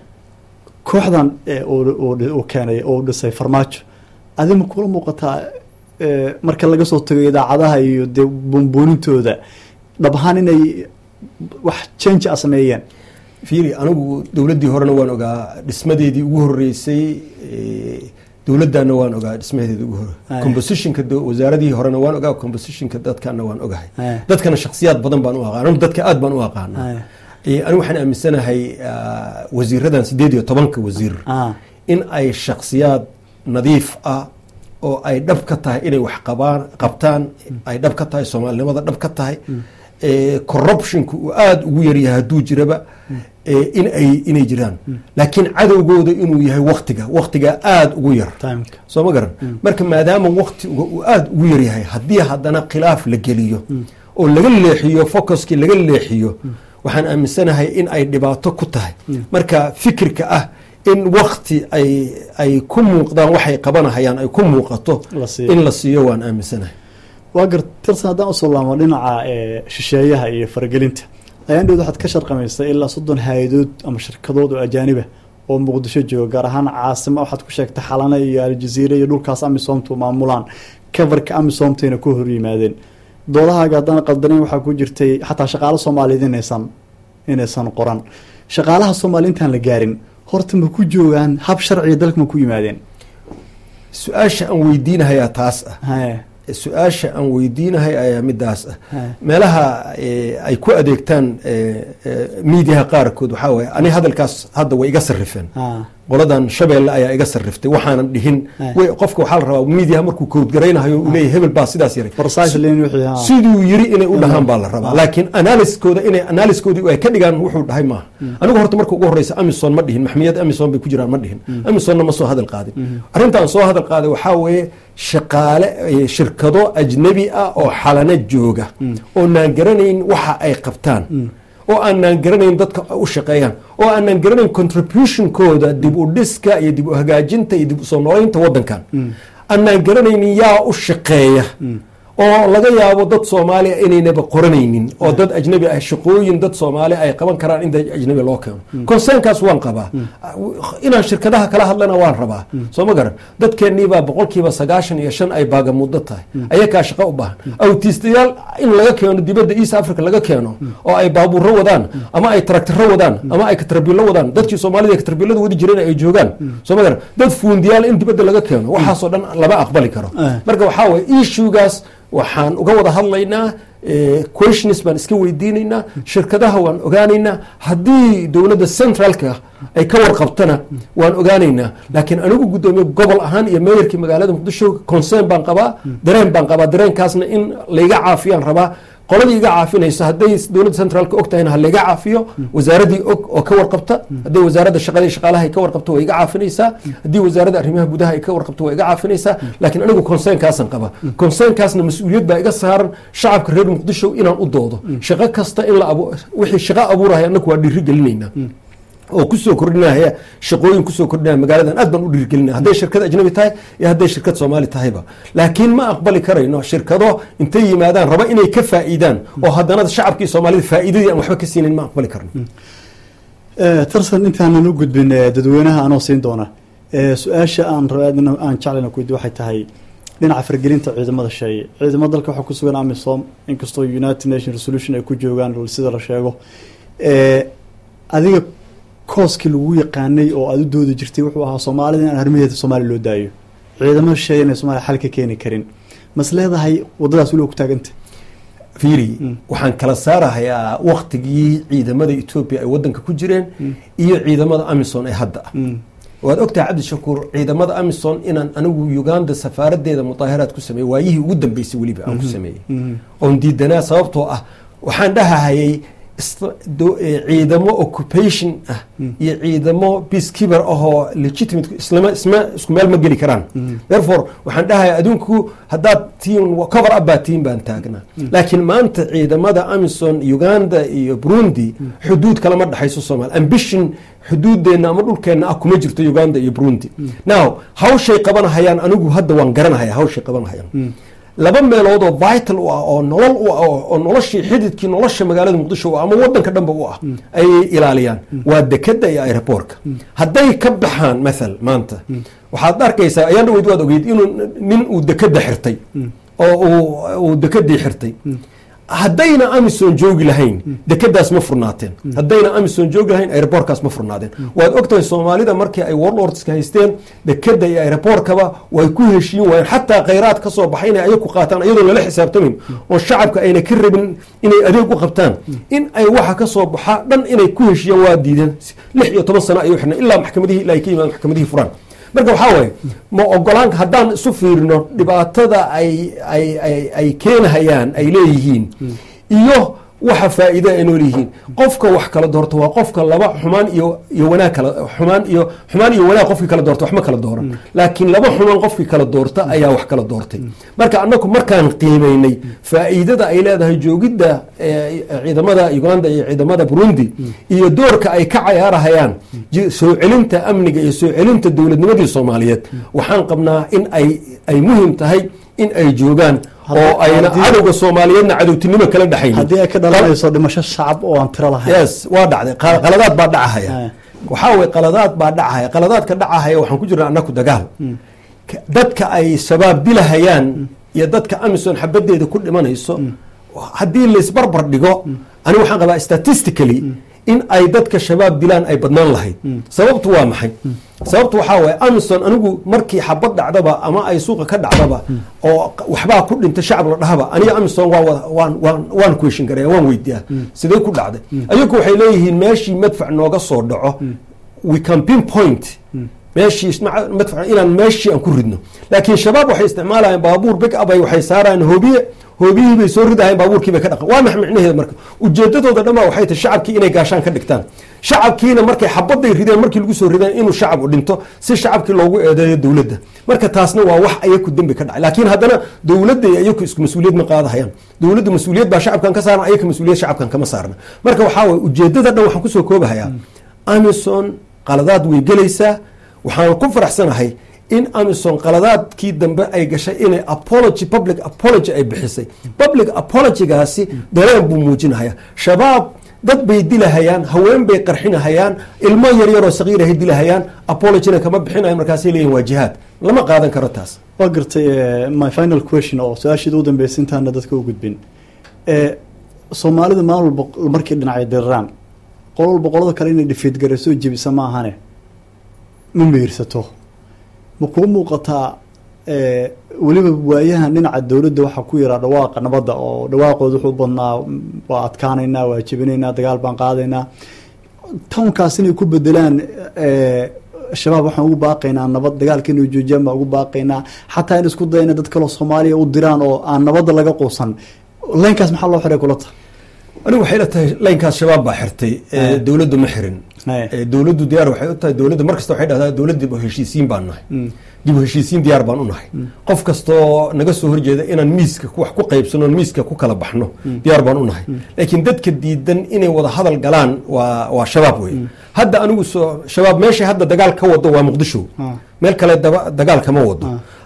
kooxdan ee uu- uu uu keenay oo u dhisay farmaajo adi ma kula muuqataa ee, marka laga soo tago idaacadaha iyo dee buunbuunintooda dhab ahaan inay wax change a sameeyeen fiiri anigu dowladdii horena waan ogaa dhismadeedii ugu horeysay eh, dowladdaana waan ogaa dhismadeedii ugu hore Aye. compositionka do- wasaaradii horena waan ogaa compositionka dadkana waan ogahay Aye. dadkana shakhsiyaad badan baan u aqaan anigu dadka aad baan u aqaana Aye. Eh, anigu waxaan aaminsanahay ah, wasiiradan sideed iyo tobanka wasiir ah in ay shakhsiyaad nadiif ah oo ay dhab ka tahay inay wax qabaan qabtaan ay dhab ka tahay soomaalinimada dhab ka tahay eh, corruptionku uu aada ugu yaryahay hadduu jiraba eh, in ay inay jiraan laakiin cadowgooda inuu yahay waktiga waktigaa aada ugu yar timeka soo ma garan marka maadaama waktiga uu aada ugu yaryahay haddii haddana khilaaf la geliyo oo laga leexiyo focuskii laga leexiyo waxaan aaminsanahay in ay dhibaato ku tahay marka fikirka ah in wakti ay ay ku muuqdaan waxay qabanahayaan ay ku muuqato La siiyo. in la siiyo waan aaminsanahay waa gar tirsan haddaan usoo laamo dhinaca ee shisheeyaha iyo faragelinta ayaan dhowd waxaad ka sharqamaysay ilaa soddon hay-adood ama shirkadood oo ajaaniba oo muqdisho jooga gaar ahaan caasimo waxaad ku sheegtay xalane iyo aljaziire iyo dhulkaas amisomtu maamulaan coverka amisomtayna ku hor yimaadeen doodahaaga haddaan qaldanayn waxaa ku jirtay xataa shaqaalo soomaaliyeed inaysan inaysan qoran shaqaalaha soomaaliya intaan la gaarin horta ma ku joogaan hab sharciga dalka ma ku yimaadeen su-aasha aan weydiinahayaa taas ah haye su-aasha aan weydiinahay ayaa midaas ah haye meelaha eh, ay ku adeegtaan eh, eh, miidiyaha qaarkood waxaa waye ani hadalkaas hadda way iga sarrifeen ha qoladan shabeelle ayaa iga sarriftay waxaanan dhihin Eh. way qofka waxaa la rabaa miidiyaha markuu koodgaraynahayo uu leeyahay hebel baa sidaas yaray precisely in wixii ha siduu yiri inay u dhahaan baa la rabaa laakiin analyskooda inay analyskoodii ay ka dhigaan wuxuu dhahay maaha anigu horta marka ugu horeysa amison ma dhihin maxmiyad amison bay ku jiraan ma dhihin amisonna ma soo hadal qaadin arrintaan soo hadal qaaday waxaa weeye shaqaale eh, shirkado ajnabi ah oo xalana jooga oo naan garanayn waxa ay qabtaan oo aanaan garanayn dadka ay u shaqeeyaan oo aanaan garanayn contributionkooda dib u dhiska iyo dib u hagaajinta iyo dib u soo nooleynta waddankan aanaan garanaynin yaa u shaqeeya oo laga yaabo dad soomaaliya inaynaba qoranaynin oo dad ajnabi ah shaqooyin dad soomaali ay qaban karaan in dad ajnabi loo keeno concernkaas waan qabaa inaan shirkadaha kala hadlana waan rabaa soo ma garan dadkeenniibaa boqolkiiba sagaashan iyo shan ay baagamudo tahay ayakaa shaqo u baahan awtiistayaal in laga keeno dibadda east africa laga keeno oo ay baabuuro wadaan ama ay taraktaro wadaan ama ay katarbiilo wadaan dadkii soomaalida katarbiilada wadi jireen ay joogaan soo ma garan dad fuundiyaal in dibadda laga keeno waxaasoo dhan lama aqbali karo Eh. marka waxaa waye issuegaas waxaan uga wada hadlaynaa eh, questions baan iska weydiinaynaa shirkadaha waan ogaanaynaa haddii dowladda centralka ay ka warqabtana waan ogaanaynaa laakiin anigu guddoomiye gobol ahaan iyo meeyarkii magaalada muqdisho concern baan qabaa dareen baan qabaa dareenkaasna in layga caafiyaan rabaa qoladii iga caafinayso hadday dowladda centraalka og tahayna ha layga caafiyo wasaaraddii og oo ka warqabta hadday wasaaradda shaqada iyo shaqaalaha ay ka warqabto way iga caafinaysaa haddii wasaaradda arrimaha gudaha ay ka warqabto way iga caafinaysaa laakiin anigu concernkaasaan qaba concernkaasna mas-uuliyad baa iga saaran shacabka reer muqdisho inaan u doodo shaqo kasta in la abu wixii shaqo abuuraya annagu waa dhiiri gelinaynaa oo kusoo kordhinaya shaqooyin kusoo kordhinaya magaaladan aad baan u dhiirigelinaya hadday shirkad ajnabi tahay iyo hadday shirkad soomaali tahayba laakiin ma aqbali karayno shirkado intay yimaadaan raba inay ka faa'iidaan oo haddana shacabkii soomaalida faa'iidadii aan waxba ka siinin ma aqbali karno tarsan intaanan u gudbin eh, dadweynaha anoo siin doona Eh, su-aasha aan raba aan jeclayna ku waxay tahay dhinaca fargelinta ciidamada sheeye ciidamada dalka waxaa ku sugan amisom inkastoo united nation resolution ay ku joogaan sida la sheego adiga kooskii lagu yaqaanay oo aada u doodi jirtay wuxuu ahaa soomaalida in arrimaheeda soomaaliya loo daayo ciidamada sheeye inay soomaliya xal ka keeni karin mas leedahay waddadaas weliba ku taaganta fiiri waxaan kala saarahayaa waktigii ciidamada etoobiya ay wadanka ku jireen iyo ciidamada amison ee hadda ah waad ogtahay cabdishakuur ciidamada amison inaan anigu uganda safaaradeeda mudaaharaad ku sameeyey waayihii ugu dambeysay weliba aan ku sameeyey oon diidanaa sababtoo ah waxaan dhahahayay ciidamo occupation ah iyo ciidamo peacekeeper ahoo legitimate islama isma isku meel ma geli karaan therefore waxaan dhahaya adinku haddaad tiin cover up baa tiin baan taagnaa laakiin maanta ciidamada amison uganda iyo burundi xuduud kalama dhexayso soomaaliya ambition xuduudeenna ama dhulkeenna ah kuma jirto uganda iyo burundi now hawshay qabanahayaan anigu hadda waan garanahaya hawshay qabanahayaan laba meelood oo vital u ah oo nolol u ah oo noloshii xididkii nolosha magaalada muqdisho u ah ama wadanka dhanba u ah ayay ilaaliyaan waa dekeda iyo aeroboortka hadday ka baxaan mathal maanta waxaad arkaysaa ayaan dhaweyd waad ogeyd inuu nin uu dekeda xirtay oo uu dekedii xirtay haddayna amison joogi lahayn dekedaas ma furnaateen haddayna amison joogi lahayn aeroboortkaas ma furnaadeen waad ogtahay soomaalida markii ay warlordska haysteen dekeda iyo aeroboortkaba way ku heshiin waayeen xataa khayraad ka soo baxay inay ayaku qaataan iyadoo lala xisaabtamayn oo shacabka ayna ka rabin inay adeeg u qabtaan in ay waxa ka soo baxa dhan inay ku heshiiyaan waa diideen lix iyo toban sano ayuu xirnay ilaa maxkamadihii ilaa ay ka yimaadeen maxkamadihii furaan marka waxaa waaye ma ogolaan haddaan isu fiirino dhibaatada ay ay ay ay keenahayaan ay leeyihiin iyo waxa faa'iida ay nool yihiin qofka wax kala doorto waa qofka laba xumaan iyo iyo wanaag kala xumaan iyo xumaan iyo wanaag qofkii kala doorta wax ma kala dooran laakiin laba xumaan qofkii kala doorta ayaa wax kala doortay marka annagu markaan qiimeynay faa'iidada ay leedahay joogidda ciidamada uganda iyo ciidamada burundi iyo doorka ay ka cayaarahayaan soo celinta amniga iyo soo celinta dowladnimadii soomaaliyeed waxaan qabnaa in ay ay muhiim tahay in ay joogaan oo ayna cadowga soomaaliyeedna cadowtinimo kala dhexaynin haddii ay ka dhalanayso dhimasho shacab oo aan tiro lahayn yes waa dhacday qaladaad baa dhacahaya waxaa weye qaladaad baa dhacahaya qaladaadka dhacahaya waxaan ku jirnaa annaku dagaal dadka ay shabaab dilahayaan iyo dadka amison xabadeeda ku dhimanayso haddii laisbarbar dhigo ani waxaan qabaa statistically in ay dadka shabaab dilaan ay badnaan lahayd sababtu waa maxay sababtu waxaa waye amison anigu markii xabad dhacdaba ama ay suuqa ka dhacdaba oo waxbaa ku dhintay shacab la dhahaba aniga amison waan question gareya waan weydiiyaa sidee ku dhacday ayagu waxay leeyihiin meeshii madfac nooga soo dhaco we can pinpoint meeshii madfac inaan meeshii aan ku ridno laakiin shabaab waxay isticmaalayaan baabuur big up ay waxay saarayaan hoobiye hoobiyihii bay soo ridahayen baabuurkii bay ka dhaqan waa max micnaheeda marka ujeedadooda dhanbaa waxay tahay shacabkii inay gaashaan ka dhigtaan shacabkiina markay xabaday rideen markii lagu soo rideen inuu shacab u dhinto si shacabkii loogu eedeeyo dowladda marka taasna waa wax ayaku dembi ka dhacay laakiin haddana dowladda iyo ayaku isku mas-uuliyad ma qaadahayaan dowladda mas-uuliyad baa shacabkan ka saaran ayaka mas-uuliyad shacabkan kama saarna marka waxaa waye ujeedada dhan waxaan kusoo koobahayaa amison qaladaad way gelaysaa waxaan ku faraxsanahay in amison qaladaadkii dambe ay gashay inay apology public apology ay bixisay public apologygaasi dareen buu muujinahaya shabaab dad bay dilahayaan haween bay qarxinahayaan ilmo yaryaroo sagiirahay dilahayaan apologyna kama bixinayo markaasay leeyihin waa jihaad lama qaadan karo taas waa gartay my final question oo su-aashiida u dambeysay intaana dadka u gudbin soomaalida maalin walba markay dhinacay diriraan qolo walba qolada kale inay dhifiid garayso jebisa ma ahane ma meyrsato ma kuu muuqataa weliba waayahan dhinaca dowladda waxaa ku yaraa dhawaaqa nabadda oo dhawaaqooda wuxuu badnaa waa adkaanaynaa waa jebinaynaa dagaal baan qaadaynaa townkaas inay ku bedelaan shabaab waxaan ugu baaqaynaa nabad dagaalka inay joojiyaan baan ugu baaqaynaa xataa in isku dayna dad kaloo soomaaliya u diraan oo aan nabadda laga quusan laynkaas maxaa loo xiray kula tahay anigu waxay la tahay laynkaas shabaab baa xirtay dowladdu ma xirin dowladdu diyaar waxay u tahay dowladda mar kasta waxay dhahdaa dowlad dib u heshiisiin baan nahay dib u heshiisiin diyaar baan u nahay qof kastoo naga soo horjeeda inaan miiska wax ku qaybsano miiska ku kala baxno diyaar baan u nahay laakiin dadka diidan inay wada hadal galaan waa waa shabaab wey hadda anigu soo shabaab meeshay hadda dagaal ka wado waa muqdisho meel kale dagaal kama wado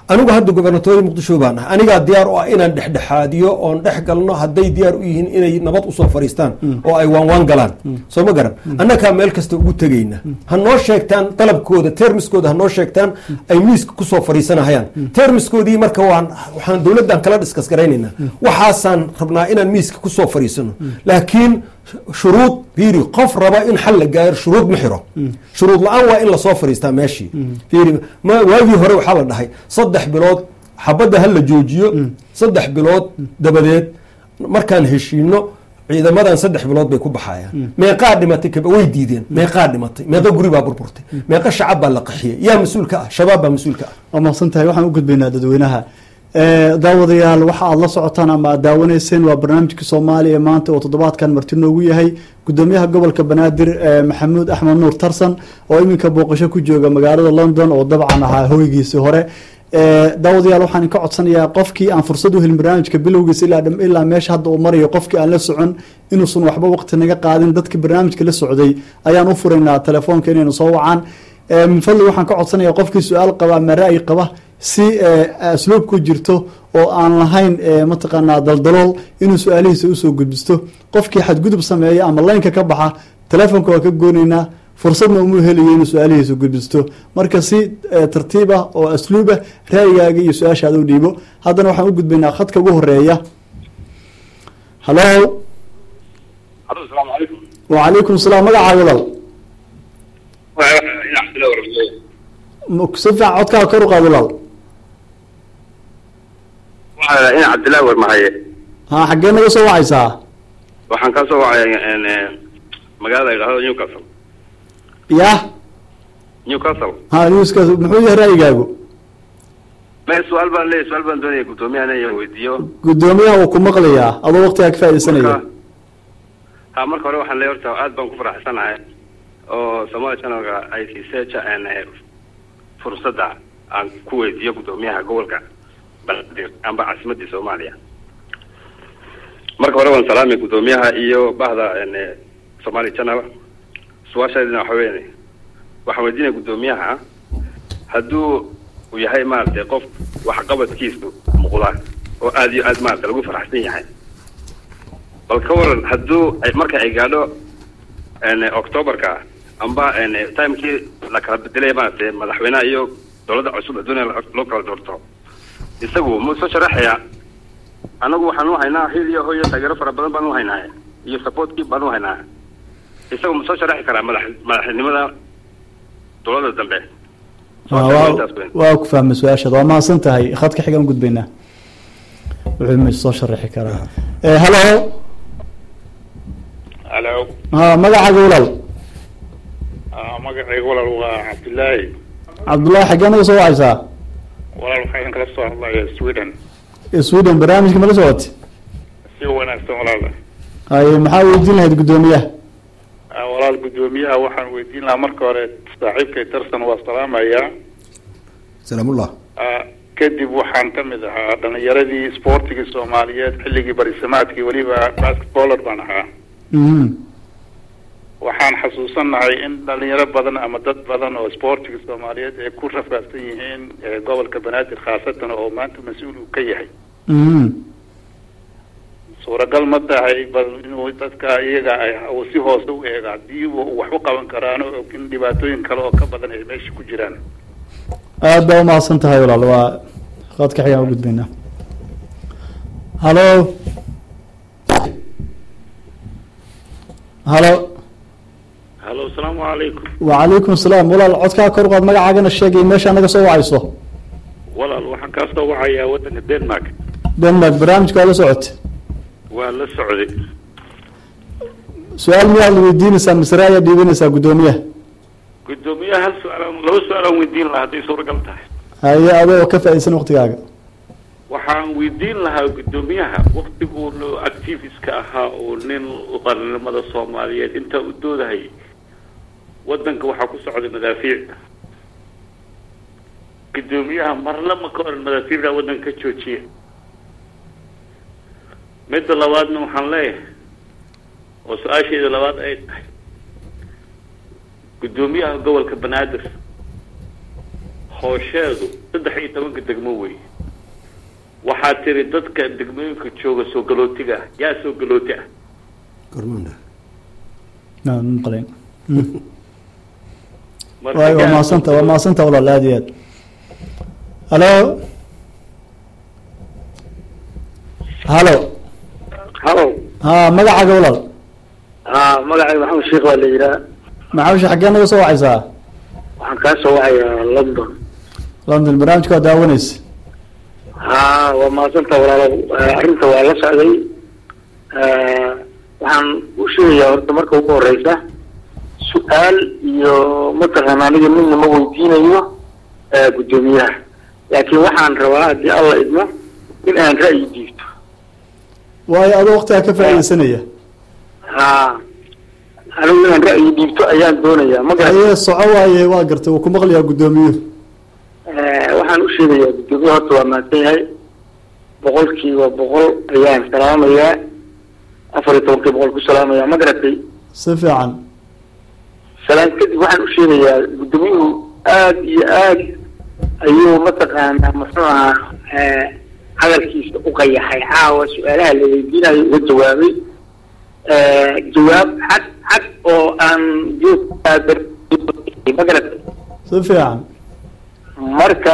anigu hadda gobernatoori muqdisho baan ah anigaa diyaar u ah inaan dhexdhexaadiyo oon dhex galno hadday diyaar u yihiin inay nabad usoo fadhiistaan oo ay waanwaan galaan soo ma garan annagaa meel kasta ugu tegayna ha noo sheegtaan dalabkooda termiskooda ha noo sheegtaan ay miiska kusoo fadhiisanahayaan termiskoodii marka waan waxaan dowladdan kala diskas garaynaynaa waxaasaan rabnaa inaan miiska kusoo fadhiisano laakiin shuruud fiiri qof raba in xal la gaaro shuruud ma xiro shuruud la-aan waa in lasoo fadhiistaa meeshii fiiri ma waagii hore waxaa la dhahay saddex bilood xabadda ha la joojiyo saddex bilood dabadeed markaan heshiino ciidamadan saddex bilood bay ku baxayaan meeqaa dhimatay kaba way diideen meeqaa dhimatay meeqa guri baa burburtay meeqa shacab baa la qaxiyey yaa mas-uulka ah shabaab baa mas-uulka ah waa mahadsan tahay waxaan u gudbaynaa dadweynaha daawadayaal waxa aad la socotaan ama aad daawanayseen waa barnaamijka soomaaliya maanta oo toddobaadkan marti noogu yahay gudoomiyaha gobolka banaadir maxamuud axmed nuur tarsan oo iminka booqasho ku jooga magaalada london oo dabcan ahaa hoygiisii hore daawadayaal waxaan ka codsanayaa qofkii aan fursad u helin barnaamijka bilowgiisa ilaa meesha hadda uu marayo qofkii aan la socon inuusan waxba waqti naga qaadin dadka barnaamijka la socday ayaan u furaynaa telefoonka inaynu soo wacaan min fadli waxaan ka codsanaya qofkii su-aal qaba ama ra-yi qaba si asluub ku jirto oo aan lahayn mataqaanaa daldalool inuu su-aalihiisa usoo gudbisto qofkii xadgudub sameeya ama laynka ka baxa telefoonka waa ka gooneynaa fursadna umuu helayo inuu su-aalihiisa gudbisto marka si tartiib ah oo asluub ah ra-yigaaga iyo su-aashaada u dhiibo haddana waxaan u gudbaynaa khadka ugu horeeya halo asalaamu calaykum wacalaykum salaam magacaa walaal si fiican codkaa kor u qaad walaal in cabdillahi warmahaye ha xaggee naga soo wacaysaa waxaan ka soo wacay magaalada idhahdo newcastle yah newcastle ha newskaas muxuu yahay ra'yigaagu me su-aal baan leeyahy su-aal baan doonaya guddoomiyahan in weydiiyo guddoomiyaha wuu ku maqlayaa adoo waqtigaa ka faaidaysanaya marka ha marka hore waxaan leeyahy horta aad baan ku faraxsanahay oo somaali channelka ay siisee fursadda aan ku weydiiyo guddoomiyaha gobolka banaadir amba caasimadii soomaaliya marka hore waan salaamay guddoomiyaha iyo bahda somali channel su-aashaadina waxa weyn waxaan weydiinaya guddoomiyaha hadduu uu yahay maaragtay qof waxqabadkiisu muuqda oo aada iyo aad maarata lagu faraxsan yahay bal ka waran hadduu marka ay gaadho octoberka amba timekii la kala bedelaya maaragtay madaxweyneha iyo dowladda cusub adduunya loo kala doorto isagu ma soo sharaxaya anagu waxaan u haynaa hil iyo hoyo taageero fara badan baan u haynaa iyo supportkii baan u haynaa isagu ma soo sharaxi karaa madax madaxnimada dowladda dambe waa ku fahmay su-aashaada waa mahadsan tahay khadka xigaan gudbaynaa wuxuu ma soo sharaxi karaa halo halo ha magacaaga walaal magacayga walaal waa cabdillaahi cabdullahi xaggee naga soo wacaysaa walaal waxaan kala soo hadlaya sweden sweden barnaamijka mala socoti si wanaagsan walaal haye maxaa weydiin lahayd guddoomiyaha walaal guddoomiyaha waxaan weydiin lahaa marka hore saaxiibkay tarsan waa salaamayaa salaamullah kadib waxaan ka mid ahaa dhalinyaradii sportigii soomaaliyeed xilligii barisamaadkii weliba basketballer baan ahaa waxaan xasuusanahay in dhalinyaro badan ama dad badan oo sportiga soomaaliyeed ay ku rafaadsan yihiin gobolka banaadir khaasatan oo maanta mas-uul uu ka yahay suuragal ma tahay bal inuu dadka iyaga ay si hoose u eega haddii wax u qaban karaan oo in dhibaatooyin kale oo ka badan ay meesha ku jiraan aada baa umahadsan tahay walaal waa khadka xigaan u gudbaynaa halo halo halo asalaamu calaykum wacalaykum salaam walaal codkaa kor qaad magacaagana sheegay meesha naga soo wacayso walaal waxaan kaa soo wacayaa waddanka denmark denmark barnaamijka waa la socota waa la socday su-aal miyaad la weydiinaysaa masre ayaa dhiibanaysaa guddoomiyaha guddoomiyaha hal su-aalaan laba su-aalaan weydiin lahaa hadday suuragal tahay haye adoo ka faa-idaysan waqtigaaga waxaan weydiin lahaa guddoomiyaha waktiguu activiska ahaa oo nin qaranimada soomaaliyeed intaa u doodahayay waddanka waxaa ku socday madaafiic guddoomiyaha marna ma ka oran madaafiicda waddanka ka joojiya midda labaadna waxaan leeyahay oo su-aasheeda labaad ay tahay guddoomiyaha gobolka banaadir hoosheedu saddex iyo tobanka degmo wey waxaa tiri dadka degmooyinka jooga soo galootiga ah yaa soo galooti ah gormanda Naan maqlayn Marka waay waa yaa- mahadsanta waa mahadsanta walaal aad iyo aad halo halo halo ha magacaaga walaal ha magacayga maxamed sheekh waa la yidhaha maxaawsha xaggee naga soo wacaysaa waxaan kaa soo wacayaa london london barnaamijka waa daawanaysa ha waa mahadsanta walaalo Eh, arrinta waa la socday Eh, waxaan u sheegayaa horta marka ugu horeysa su-aal iyo mataqaana aniga midna ma weydiinayo eh, guddoomiyaha laakiin waxaan rabaa haddii alla idmo in aan ra'yi diibto waayo adoo waqtigaa ka faaidaysanaya ha anigu inaan ra'yi dhiibto ayaan doonayaa ma garan aye soco waaye waa gartay wuu ku maqlayaa guddoomiyuhu Eh, waxaan u sheegayaa guddoomiye horta waa mahadsan yahay boqolkiiba boqol ayaan salaamayaa afar iyo tobankii boqol ku salaamayaa ma garatay si fiican salaan kadib waxaan u sheegayaa guddoomiyuhu aada iyo aad ayuu mataqaanaa muxuu ahaa eh, hadalkiisa u qayaxay caawa su-aalaha la weydiinayo uga jawaabay Eh, jawaab cad cad oo aan joog ma garatay si fiican marka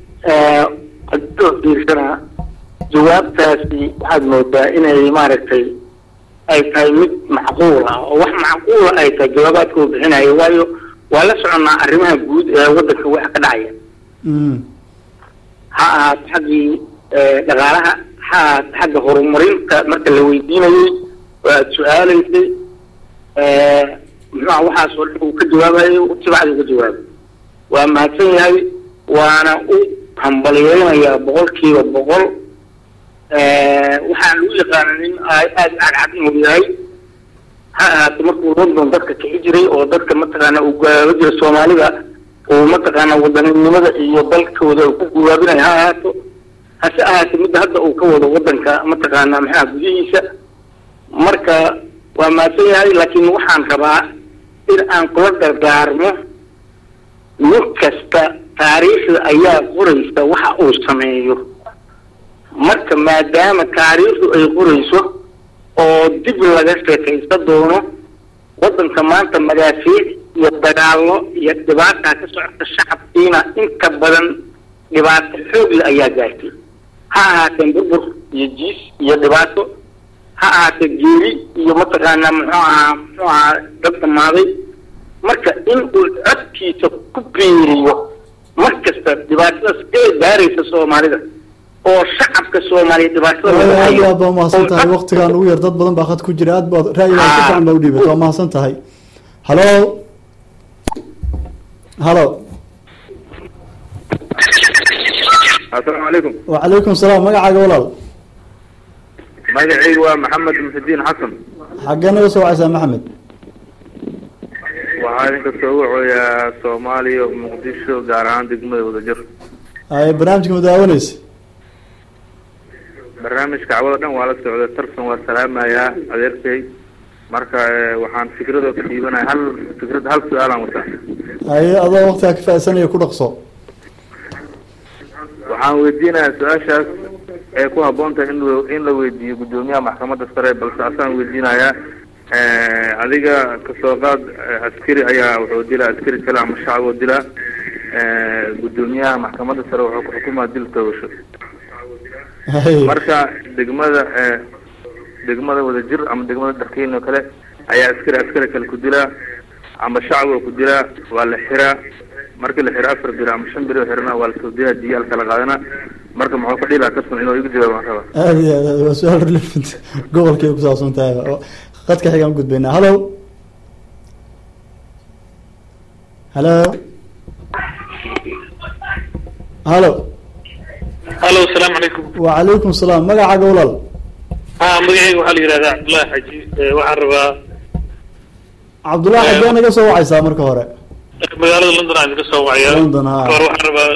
adoo fiirsana jawaabtaasi waxaad moodaa inay maaragtay ay tahay mid macquul ah oo wax macquula ay tahay jawaabaadka uu bixinayo waayo waa la soconnaa arrimaha guud ee waddanka waxa ka dhacaya Mm. ha ahaato xaggii eh, dhaqaalaha ha ahaato xagga horumarinta marka la weydiinayey oo aada su-aalaysay eh, muxuuha waxaas oo dhan uu ka jawaabayo si bacdi uga jawaabay waa mahadsan yahay waana u hambalyeynayaa boqolkiiba boqol Eh, waxaan lagu yaqaana nin aad aada cadcad inuu yahay ha ahaato markuu london dadka kici jiray oo dadka mataqaana uu gaaba jira soomaalida uu mataqaana wadaninimada iyo dalkooda uu ku guwaabinayo ha ahaato hase ahaato midda hadda uu ka wado wadanka mataqaana maxaa gudihiisa marka waa mahadsan yahay laakiin waxaan rabaa in aan kula dardaarmo nin kasta taariikhda ayaa qoraysa waxa uu sameeyo marka maadaama taariikhdu ay qorayso oo dib laga sheekaysan doono waddanka maanta madaafiic iyo dagaallo iyo dhibaataa ka socota shacabkiina inta badan dhibaato xoogle ayaa gaartay ha ahaateen burbur iyo jiis iyo dhibaato ha ahaatee geeri iyo mataqaanaa muxuu ahaa muxuu ahaa dad dhamaaday marka in uu codkiisa ku biiriyo mar kasta dhibaatadaas ee gaaraysa soomaalida oo shacabka soomaaliya dhibaatada lagu aad iyo hayo aad baa umahadsan tahay oo waqtigaan ugu yar dad badan baa khad ku jira aad baad ra'yigaa si fiican baa u dhiibata waa mahadsan tahay halo halo asalaamu calaykum wacalaykum salaam magacaaga walaal magacaygu waa maxamed muxidiin xasan xaggee naga soo wacaysaa maxamed waxaa idinka soo wacooyaa soomaaliya muqdisho gaar ahaan degmada wadajir ay barnaamijka ma daawanaysa barnaamijka cawada dhan waa la socday tartan waa salaamayaa adeerkay marka eh, waxaan fikradoo ka dhiibanaya hal fikrad hal su-aalaan wataa ay adoo waqtigaa ka faa'iidsanaya ku dhaqso waxaan weydiinayaa su-aashaas ee ku habboon tahay in la- in la weydiiyo guddoomiyaha maxkamadda sare balse asaan weydiinayaa eh, adiga kasoo qaad eh, askari ayaa wuxuu dilaa askari kale ama shacab oo dilaa eh, guddoomiyaha maxkamadda sare wuxuu ku xukumaa dil togasho Ay, marka degmada eh, degmada wadajir ama degmada darkeyn oo kale ayaa askari askari kale ku dilaa ama shacab oo ku dilaa waa la xiraa markii la xiraa afar biro ama shan biro xirana waa lasoo diyaa diyaal kala qaadana marka muxuu ka dhihi lahaa tartan inuu igu jawaabaan raba aad iyo aad aad waa su-aal relevant gobolkay ku saabsan tahay oo qadka xigaan gudbaynaa halo halo halo halo asalaamu calaykum wacalaykum salaam magacaaga walaal ha magacayga waxaa la yidhahdaa cabdullaahi xaji Eh, waxaan rabaa cabdullahi Eh, xaggee naga soo wacaysaa marka hore magaalada london aan idinka soo wacaya London, ha. kahor waxaan rabaa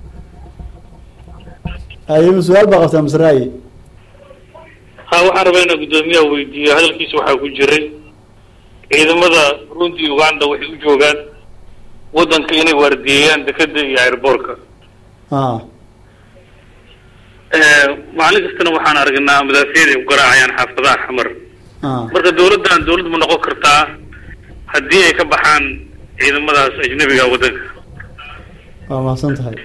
ayma su-aal baa qabtaa mise ra'yi ha waxaan rabaa inaan guddoomiyaha weydiiyo hadalkiisa waxaa ku jiray ciidamada burundi uganda waxay u joogaan waddanka inay waardiyeeyaan dekeda iyo airboortka ah maalin kastana waxaan aragnaa madaafiicda ay ku garaacayaan xaafadaha xamar ah marka dawladdan dawlad ma noqon kartaa haddii ay ka baxaan ciidamadaas ajnabiga waddanka waa mahadsan tahay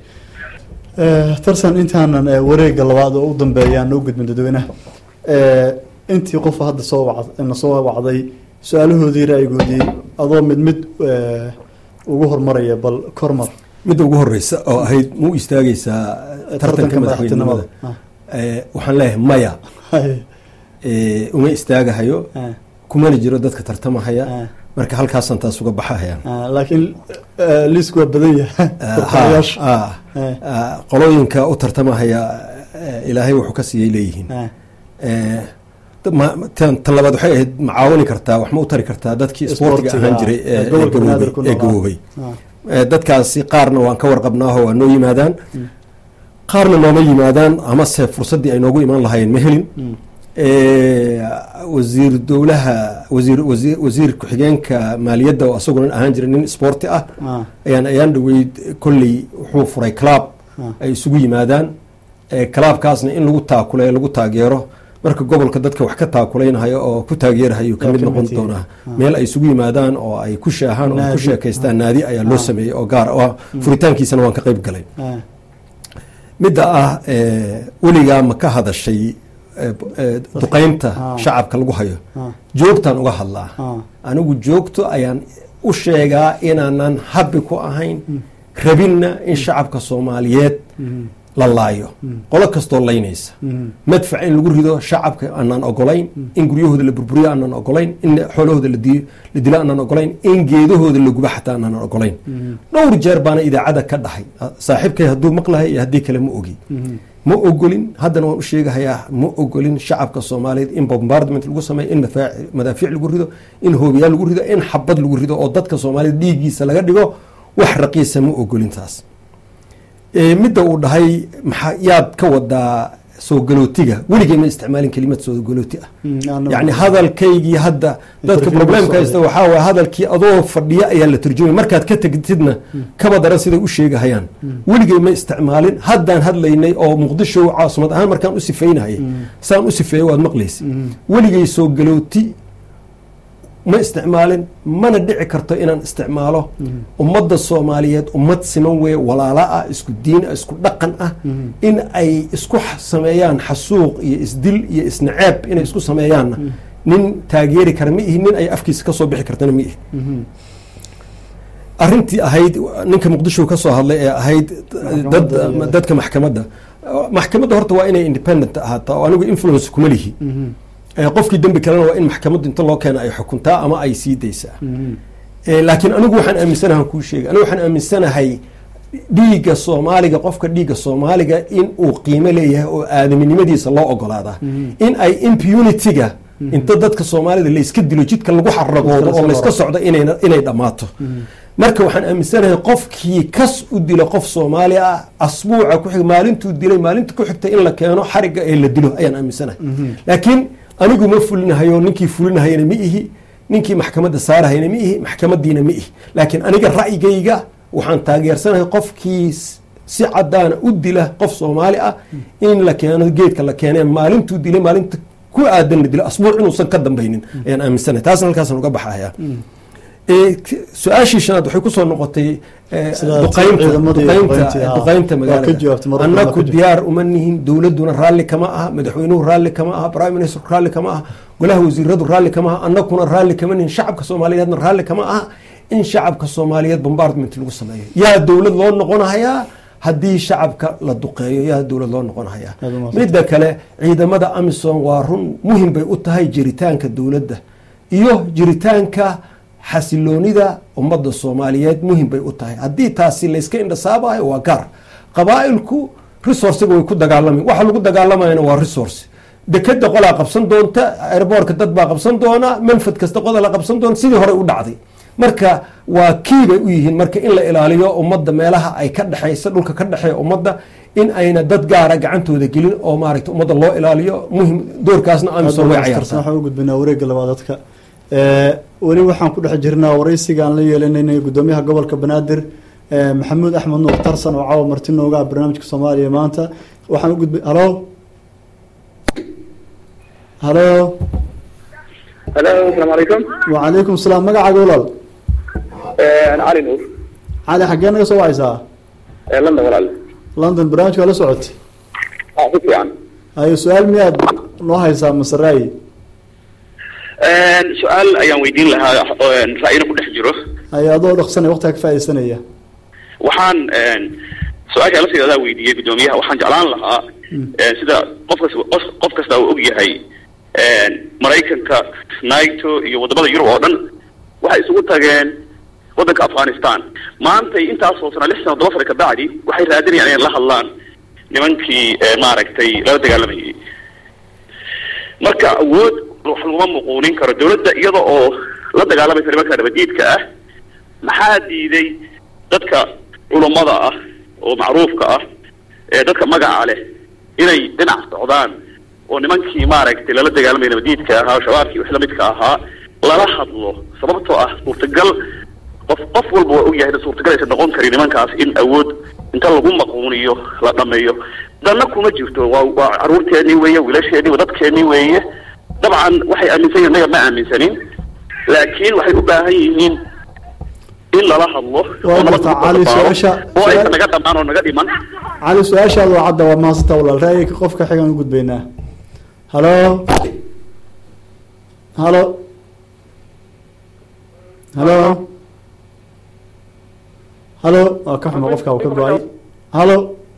Eh, tarsan intaanan eh, wareega labaad oo u dambeeya aan u gudbin dadweynaha Eh, intii qof hadda soo wacd na soo wacday su-aalahoodii ra'yigoodii adoo mid mid eh, ugu hormaraya bal kormar midda ugu horeysa oo ahayd mu istaagaysaa tartanka madaxweynenimada Ah, Eh, waxaan leeyahay maya hay, Eh, uma istaagahayo ah, kumana jiro dadka tartamahaya ah, marka halkaasaan taas uga baxahayaan ah, laakiin eh, liisku waa badan yahay Ah, tartamayaasha. ah, Eh, ah, qolooyinka u tartamahaya eh, ilaahay wuxuu ka siiyey leeyihiin ah, Eh, da- ma- tan tan labaad waxay ahayd ma caawini kartaa wax ma u tari kartaa dadkii isboortiga Isboortiga, ahaan jiray ee ee- ee gobolka gaboobay- banaadir ku ee noolaa. gaboobay ah, Eh, dadkaasi qaarna waan ka warqabnaaho waa noo yimaadaan qaarna nooma yimaadaan amase fursaddii ay noogu imaan lahaayeen ma helin mm, Eh, wasiir dowlaha wasiir wasiir wasiir ku-xigeenka maaliyadda oo asaguna ahaan jiray nin isboorti ah ah, ayaan ayaan dhaweyd kolley wuxuu furay club ah, ay isugu yimaadaan Eh, clubkaasna in lagu taakule lagu taageero marka gobolka dadka wax ka taakuleynhayo oo ku taageerahayo ka Yaa mid ka noqon mid doonaa yihiin. meel ay isugu yimaadaan oo ay ku shaahaan oo ay ku Naadi. sheekaystaan naadi ayaa loo Ah. sameeyey oo gaar ah furitaankiisana waan ka qayb galay ah, midda ah eh, weligaa ma ka hadashay eh, eh, duqeynta Ah. shacabka lagu hayo ah, joogtaan uga hadlaa ah, anigu joogto ayaan u sheegaa inaanan habbi ku ahayn rabinna in shacabka soomaaliyeed mhm, la laayo qolo kastoo laynaysa mhm, madfac in lagu rido shacabka aanaan ogolayn in guryahooda la burburiyo aanaan ogolayn in xoolahooda la di- la dilo aanaan ogolayn in geedahooda la gubo xataa aanaan ogolayn mhm, dhowr jeer baana idaacadda ka dhahay saaxiibkay hadduu maqlahay iyo haddii kale ma ogi mhm, ma ogolin haddana waan u sheegahayaa ma ogolin shacabka soomaaliyeed in bombardment lagu sameeyo in mafaa- madaafiic lagu rido in hoobiyaal lagu rido in xabad lagu rido oo dadka soomaaliyeed dhiiggiisa laga dhigo wax raqiisa ma ogolin taas Eh, midda uu dhahay maxaa yaad ka wadaa soo galootiga weligay ma isticmaalin kelimad soo galooti ah mhm, aan- yacni hadalkaygii hadda dadka Interview problemka socday. haysta waxaa waye hadalkii adoo fadhiya ayaa la turjumay markaad ka tegtidna kaba daran siday u sheegahayaan weligay ma isticmaalin haddaan hadlaynay oo muqdisho caasimad ahaan markaan u sifeynahayay saan u sifeeyey waad maqlaysa weligay soo galooti ma isticmaalin mana dhici karto inaan isticmaalo ummadda soomaaliyeed ummad siman weye walaala ah isku diin ah isku dhaqan ah in ay isku x- sameeyaan xasuuq iyo isdil iyo isnaceeb inay isku sameeyaanna nin taageeri kara ma ihi nin ay afkiisa kasoo bixi kartana ma ihi mhm, arrintii ahayd ninka muqdisho ka soo hadlay ee ahayd dad iyo- dadka maxkamadda maxkamadda horta waa inay independent ahaataa oo anigu influence kuma lihi mhm, Eh, qofkii dembi kalena waa in maxkamaddu inta loo keena ay xukuntaa ama ay sii daysaa mhm, Eh, laakiin anigu waxaan aaminsanahay kuu sheegay anigu waxaan aaminsanahay dhiigga soomaaliga qofka dhiigga soomaaliga in uu qiimo leeyahay oo aadaminimadiisa loo ogolaadaa in ay impunity-ga inta dadka soomaalida layska dilo jidka lagu xaragoodo oo layska socdo inayna- inay dhammaato marka waxaan aaminsanahay qofkii kas u dilo qof soomaali ah asbuuca ku xig maalintuu dilay maalinta ku xigta in la keeno xariga ee la dilo ayaan aaminsanahay laakiin anigu ma fulinahayo ninkii fulinahayana ma ihi ninkii maxkamadda saarahayna ma ihi maxkamadiina ma ihi laakiin aniga ra'yigayga waxaan taageersanahay qofkii s- si cadaana u dila qof soomaali ah in la keeno geedka la keenee maalintuu dilay maalinta ku aadan la dilo asbuuc inuusan ka dambaynin ayaan aaminsanahay taasna halkaasaan uga baxaya Ee, k- su-aashii shanaad waxay kusoo noqotay ee, Sida duqaynta ciidamadii duqaynta duqayntii, ah. duqaynta Waa ka jawaabtay, magaalada mar annaku walba ka diyaar uma nihin dowladuna raalli kama aha madaxweynuhu raalli kama aha prime minister raalli kama aha golaha wasiiradu raalli kama aha annakuna raalli kama nihin shacabka soomaaliyeedna raalli kama aha in shacabka soomaaliyeed bombardment lagu sameeyo yaa dowlad loo noqonahayaa haddii shacabka la duqeeyo yaa dowlad loo noqonahayaa Aad u mahadsan. midda kale ciidamada amisom waa run muhim bay u tahay jiritaanka dowladda iyo jiritaanka xasiloonida ummadda soomaaliyeed muhim bay u tahay haddii taasi layska indhasaabayo waa gaar qabaa'ilku resourciga way ku dagaalamayan waxa lagu dagaalamayana waa resource dekeda qolaa qabsan doonta airboortka dad baa qabsan doona manfad kasta qodola qabsan doona sidii hore u dhacday marka waa kii bay u yihiin marka in la ilaaliyo ummadda meelaha ay ka dhexeysa dhulka ka dhexeeya ummadda in ayna dad gaara gacantooda gelin oo maaragta ummadda loo ilaaliyo muhim doorkaasna amisom way tarsan cayaartaa waxaan u gudbinaa wareegga labaad dadka Eh, weli waxaan ku dhex jirnaa waraysiga aan la yeelinaynay guddoomiyaha gobolka banaadir eh, maxamuud axmed nuur tarsan oo caawa marti nooga ah barnaamijka soomaaliya maanta waxaan u gudbay halo halo halo asalaamu calaykum wacalaykum salaam magacaaga walaal cali nuur cali xaggee naga soo wacaysaa london walaal london barnaamijka waa la socotay ah si fiican hayo su-aal miyaad noo haysaa masaraayi su-aal ayaan weydiin lahaa ra'yina ku dhex jiro hayo adoo dhaqsanay waqtiga ka faaidaysanaya waxaan su-aasha la sidadaa weydiiyey guddoomiyaha waxaan jeclaan lahaa sida qof kas qof qof kasta uu og yahay maraykanka naito iyo wadamada yurub oo dhan waxay isugu tageen waddanka afghanistan maantay intaasoo sana lix sano todoba sana kabacdi waxay raadinayaan inay la hadlaan nimankii maaragtay lala dagaalamayay marka awood wax laguma muquunin karo dawladda iyada oo la dagaalamaysa nimanka nabadiidka ah maxaa diiday dadka culummada ah oo macruufka ah ee dadka magaca leh inay dhinac socdaan oo nimankii maaragtay lala dagaalamaya nabadiidka ahaa oo shabaabkii wix lamidka ahaa lala hadlo sababtoo ah suurtagal qof qof walba waa ogyahay in suurtagal aysan noqon karin nimankaas in awood inta lagu maquuniyo la dhameeyo danna kuma jirto waa waa caruurteennii weeye wiilasheenii waa dadkeennii weeye dabcan waxay aaminsan yihin naga ma aaminsanin laakiin waxay u baahan yihiin in lala hadlo Waa oo nabad gartaa, lagu Cali, dabaalo, su-aasha- oo aysan su-aal- naga dhamaan oo naga dhiman cali su-aashaada waa cadda waa mahadsanta walaal ra'yiga qofka xigaan u gudbaynaa halo halo halo halo waa ka xuma qofka uu ka go-ay halo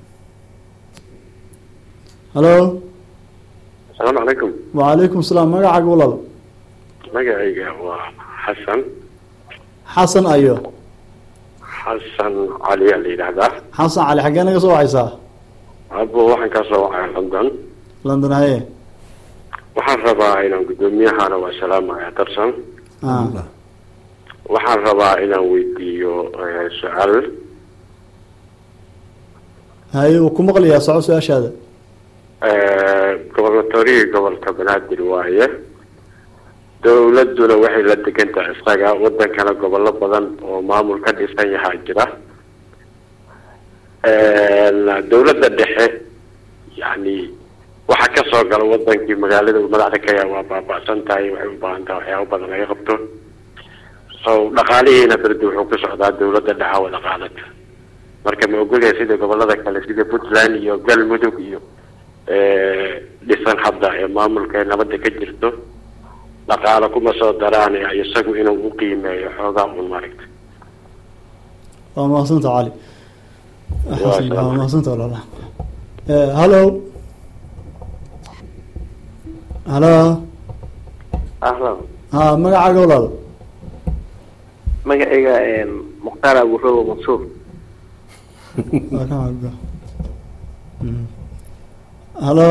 halo asalaamu calaykum wacalaykum salaam magacaaga walaal magacayga waa xasan xasan ayo xasan cali aa la yidhaahdaa xasan cali xaggee naga soo wacaysaa abo waxaan ka soo wacay london london haye waxaan rabaa inaan guddoomiyahana waa salaamaya darsan ah waxaan rabaa inaan weydiiyo eh, su-aal haye uu ku maqlayaa soco su-aashaada Eh, gobolnatorihii gobolka banaadir waaye dowladuna waxay la degan tahay isaga wadankana gobollo badan oo maamul ka dhisan yahaa jira dowladda dhexe yani waxa ka soo gala wadankii magaalada uu madaxda ka yahay waa baaba'san tahay waxay u baahan tahay waxyaabo badan laga qabto so dhaqaalihiina berdi wuxuu ku socdaa dowladda dhexe wada qaadata marka ma ogolyahay sida gobolada kale sida puntland iyo galmudug iyo eh, dhisan hadda ee maamulka ee nabadda ka jirto dhaqaalo kuma soo daraan ee isagu inuu u qiimeeyo xoogaa un maaragta waa mahadsanta cali Waa xasan salaam. waa mahadsanta walaal Eh, halo halo ahlan ha magacaaga walaal magacayga mukhtaar aburobo mansuur Waa ka xagga. Mm. halo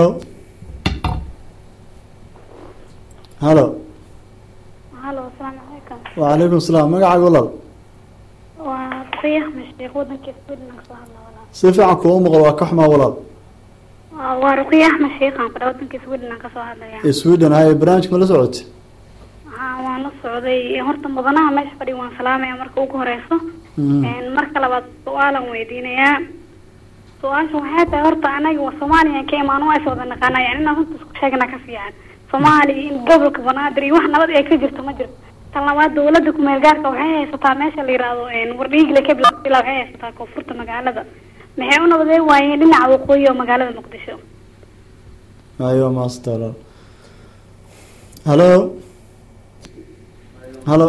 halo halo asalaamu calaykum wacalaykum salaam magacaaga walaal waa ruqiya mashiikh wadanka sweden aan kasoo hadlaa walaal si fiican kuuma maqlo waa ka xumaa walaal Waa- waa ruqiya axmed sheikhan fadha wadanka sweden aan kasoo hadlaya ee sweden haye barnaamijka ma la socotay haa waan la socday horta mudanaha meesha fadhiya waan salaamaya marka ugu horeyso Mhm. Een, marka labaad su-aalan weydiinayaa su-aasha waxay tahay horta anaga waa soomaaliya ka imaan waa is wada naqaana yani inaan runta isku sheegna ka fiican soomaaliya in gobolka banaadir iyo wax nabad ay ka jirto ma jirto tan labaad dawladda kumeel gaarka waxay haysataa meesha la yiraahdo een, wardhiigle ka bilaa bilaa waxay haysataa koonfurta magaalada maxay u nabadee waayeen dhinaca waqooyi oo magaalada muqdisho haye waa mahadsanta walaal halo halo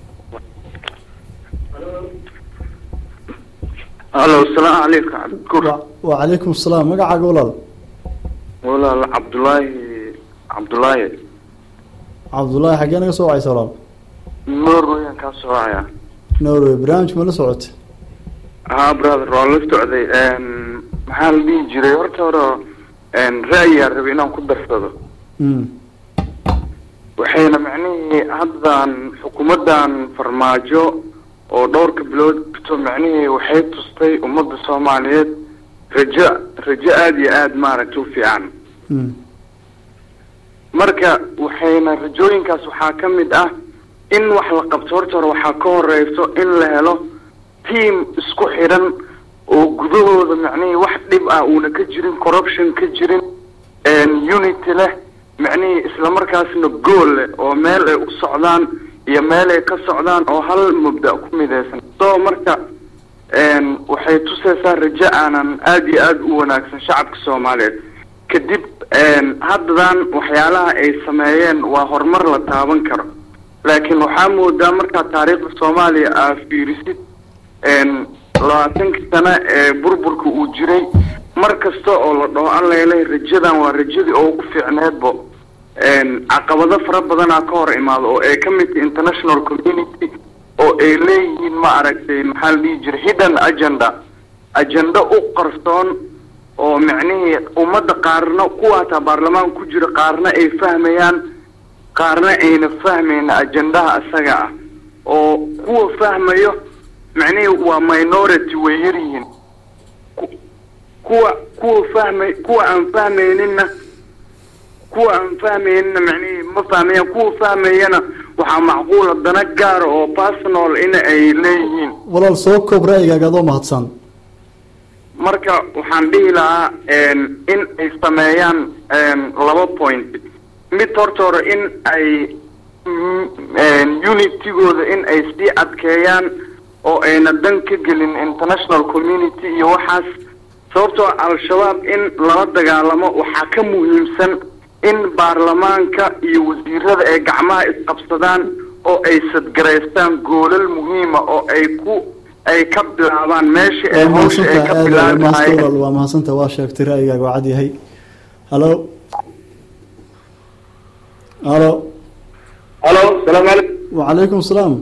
halo asalaamu calaykum cabdikur wacalaykum salaam magacaaga walaal walaal cabdulaahi cabdulaahi cabdullaahi xaggee naga soo wacaysa walaal norwayaan kaa soo wacaya norway barnaamijka ma la socotay haa brother waan la socday maxaa la dhihi jiray horta hore ra'yiyaa rabay inaan ku darsado Mm. waxayna macnihii haddan xukuumaddan farmaajo oo dhowrka bilood to macnihii waxay tustay ummadda soomaaliyeed rajo rajo aada iyo aada maaragta u fiican Mm. marka waxayna rajooyinkaas waxaa ka mid ah in wax la qabto horta hore waxaa ka horeyso in la helo team isku xidhan oo gudahooda macnihii wax dhib ah uuna ka jirin corruption ka jirin unity leh macnihii islamarkaasna gool leh oo meel ay u socdaan iyo meel ay ka socdaan oo hal mubda ku midaysan so marka waxay tusaysaa rajo aanan aada iyo aada u wanaagsan shacabka soomaaliyeed kadib haddadan waxyaalaha ay sameeyeen waa horumar la taaban karo laakiin waxaa moodaa markaa taariikhda soomaaliya aa fiirisid labaatankii sano ee burburka uu jiray mar kasta oo la dhaho allele rajadan waa rajadii oo ugu fiicneedbo caqabado fara badanaa ka hor imaado oo ay ka mid tahay international community oo ay leeyihiin ma aragtay maxaa la dhihi jiray hidden agenda agenda u qarsoon oo micnihii ummadda qaarna kuwa hataa baarlamaan ku jira qaarna ay fahmayaan qaarna ayna fahmayna ajendaha isaga ah oo kuwa fahmayo macnihii waa minority way yar yihiin kuwa kuwa fahmay kuwa aan fahmayninna kuwa aan fahmaynina macnihii ma fahmayaan kuwa fahmayana waxaa macquula dana gaara oo personal in ay leeyihiin walaal soo koob ra'yigaaga adoo mahadsan marka waxaan dhihi lahaa in ay sameeyaan laba point mid horta hore in ay unitygooda in ay sii adkeeyaan oo ayna dan ka gelin international community iyo waxaas sababtoo al-shabaab in lala dagaalamo waxaa ka muhiimsan in baarlamaanka iyo wasiirada ay gacmaha isqabsadaan oo ay sadgaraystaan goolal muhiima oo ay ku ay ka bilaabaan meesha ay hawsha ay ka bilaabi lahaayeen waa mahadsanta waa sheegtay ra'yigaaga waa cad yahay halo halo halo salaamu calaykum wacalaykum salaam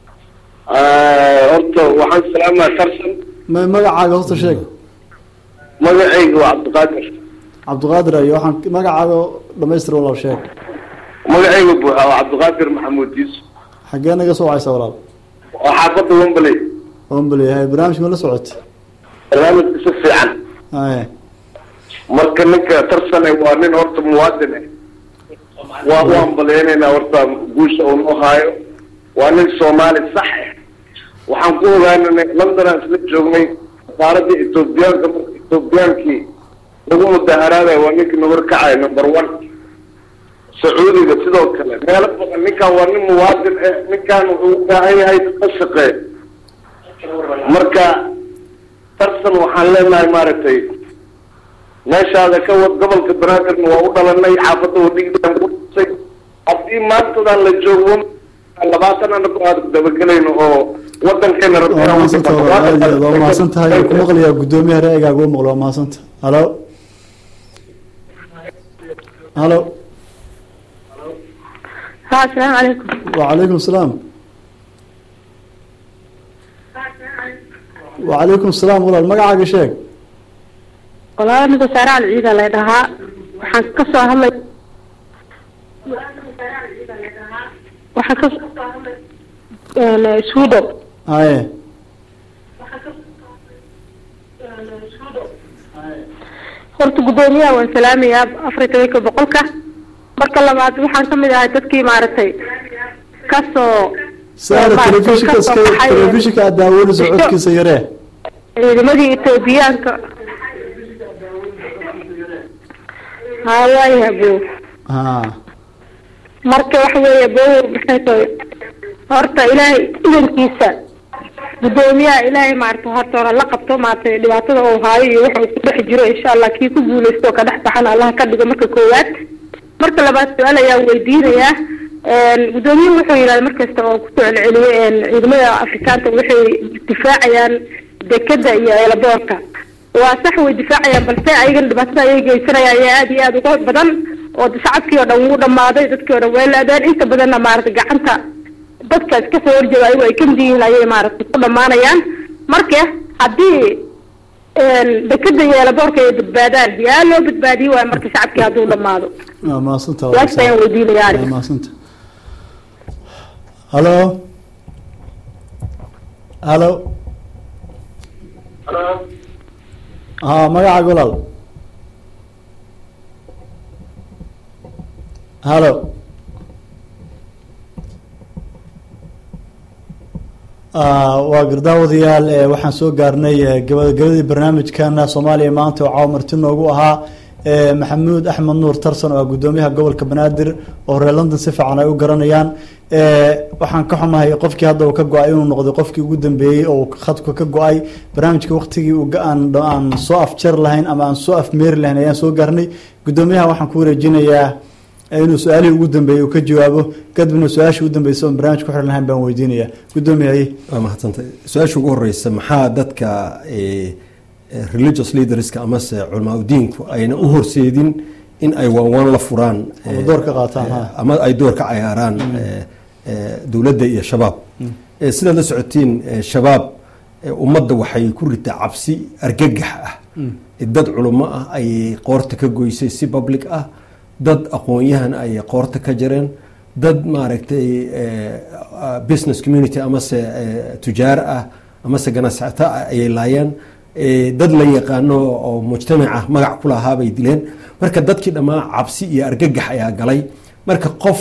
horta waxaan salaamaa tarsan ma magacaaga horta sheeg magacayga waa cabdiqaadir cabdiqaadir ayo waxaan magacaaga dhamaystir walaal sheeg magacayga buuxa waa cabdiqaadir maxamuud yuusuf xaggee naga soo wacaysa walaal waa xaafadda wembley wembley hay barnaamijka ma la socotay barnaamijka si fiican haye marka ninka tarsane waa nin horta muwaadin ah waa u ambaleynaynaa horta guusha uu noo haayo waa nin soomaali sax ah waxaan ku ogaananay londonaan isla joognay safaaradda ethoobiyaanka marka ethoobiyankii lagu mudaharaadayo waa ninkii nabar kacay number one sacuudiga sidoo kale meelo badan ninkan waa nin muwaadin ah ninkan wuxuu u baahan yahay ka shaqee marka tarsan waxaan leenahay maaragtay meeshaada ka wad gobolka banaadirna waa u dhalanay xaafadda wadhigidan ku dhisay haddii maantadan la joogo labaatan anagu aad dabagelayno oo wadankeena waa mahadsanta walaal aad iyo aad waa mahadsan tahay waan ku maqlayaa guddoomiyaha ra'yigaaga u maqlo waa mahadsanta halo halo ha asalaamu calaykum wacalaykum salaam wacalaykum salaam walaal magacaaga sheeg walaal aniga saare alciida la dhahaa waxaan ka soo hadlay waxaan ka sweden haye horta guddoomiyaha waan salaamayaa afrika boqolka marka labaad waxaan kamid ahay dadkii maaragtay kasoo saara telefishinka iska telefishinka aad daawanayso codkiisa yaree ciidamadii etoobiyaanka ha waayaha bo ha marka waxa weeye bo maxay tahay horta ilaahay idankiisa guddoomiyaha ilaahay maarata horta hore la qabto maaragtay dhibaatada uu haayo iyo waxa uu ku dhex jiro insha allah kii ku guuleysto oo ka dhex baxana allah ka dhigo marka koowaad marka labaad su-aal ayaan weydiinayaa guddoomiyaha wuxuu yidhahda markasta oo kusoo celceliyay ciidamada afrikaanta waxay difaacayaan dekeda iyo eelaboorka waa sax way difaacayaan balse ayagana dhibaatada ayay geysanayaan ayaa aada iyo aada uga badan oo shacabkii oo dhan wuu dhamaaday dadkii oo dhan way laadeen inta badanna maaragtay gacanta dadka iska soo horjeeda ayagu ay kamid yihiin ayay maaragtay ku dhamaanayaan marka haddii dekeda iyo eelaboorka ay badbaadaan yaa loo badbaadiye waay marka shacabkii hadduu dhamaado waa mahadsanta waas ayaan weydiinaya waa mahadsanta halo halo ha magacaaga walaal halo waa gardaawadayaal eh, waxaan soo gaarnay eh, gabagabadii barnaamijkana soomaaliya maanta oo caawa marti noogu ahaa eh, maxamuud axmed nuur tarsan oo ah gudoomiyaha gobolka banaadir oo reer london si fiican ay u garanayaan Eh, waxaan ka xumahay qofkii hadda uu ka go-ay inuu noqday qofkii ugu dambeeyey oo khadku ka go-ay barnaamijka waqtigii uu ga- aan aan soo afjar lahayn ama aan soo afmeeri lahayn ayaan soo gaarnay gudoomiyaha waxaan ku wareejinayaa inuu su-aalihii ugu dambeeyey uu ka jawaabo kadibna su-aashii ugu dambeysa oon barnaamij ku xiran lahayn baan weydiinaya gudoomiyahay waa mahadsantay su-aasha ugu horeysa maxaa dadka eh, eh, religious leaderska amase culamaa udiinku ayna u horseedin in ay waanwaan la furaan Ama eh, door ka qaataan, eh, ha. ama ay door ka cayaaraan eh, eh, dowladda iyo shabaab Eh, sidaad la socotiin eh, shabaab eh, ummadda waxay ku ritaa cabsi argagax ah dad culummo ah ayay qoorta ka goysay si public ah dad aqoon-yahan ayay qoorta ka jareen dad maaragtay eh, ah, business community amase eh, tujaar ah amase ganacsato ah ayay laayeen Eh, dad la yaqaano oo mujtamaca magac ku lahaa bay dileen marka dadkii dhammaa cabsi iyo argagax ayaa galay marka qof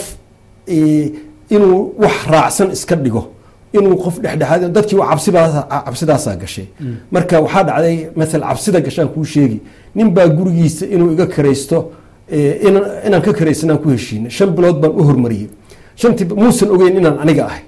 eh, inuu wax raacsan iska dhigo inuu qof dhexdhexaad dadkii waa cabsibaas- cabsidaasaa gashay marka waxaa dhacday maala cabsida gashaan kuu sheegi nin baa gurigiisa inuu iga karaysto eh, inaan inaan ka karaysanaan ku heshiina shan bilood baan u hormariyey shantii muusan ogeyn inaan aniga ahay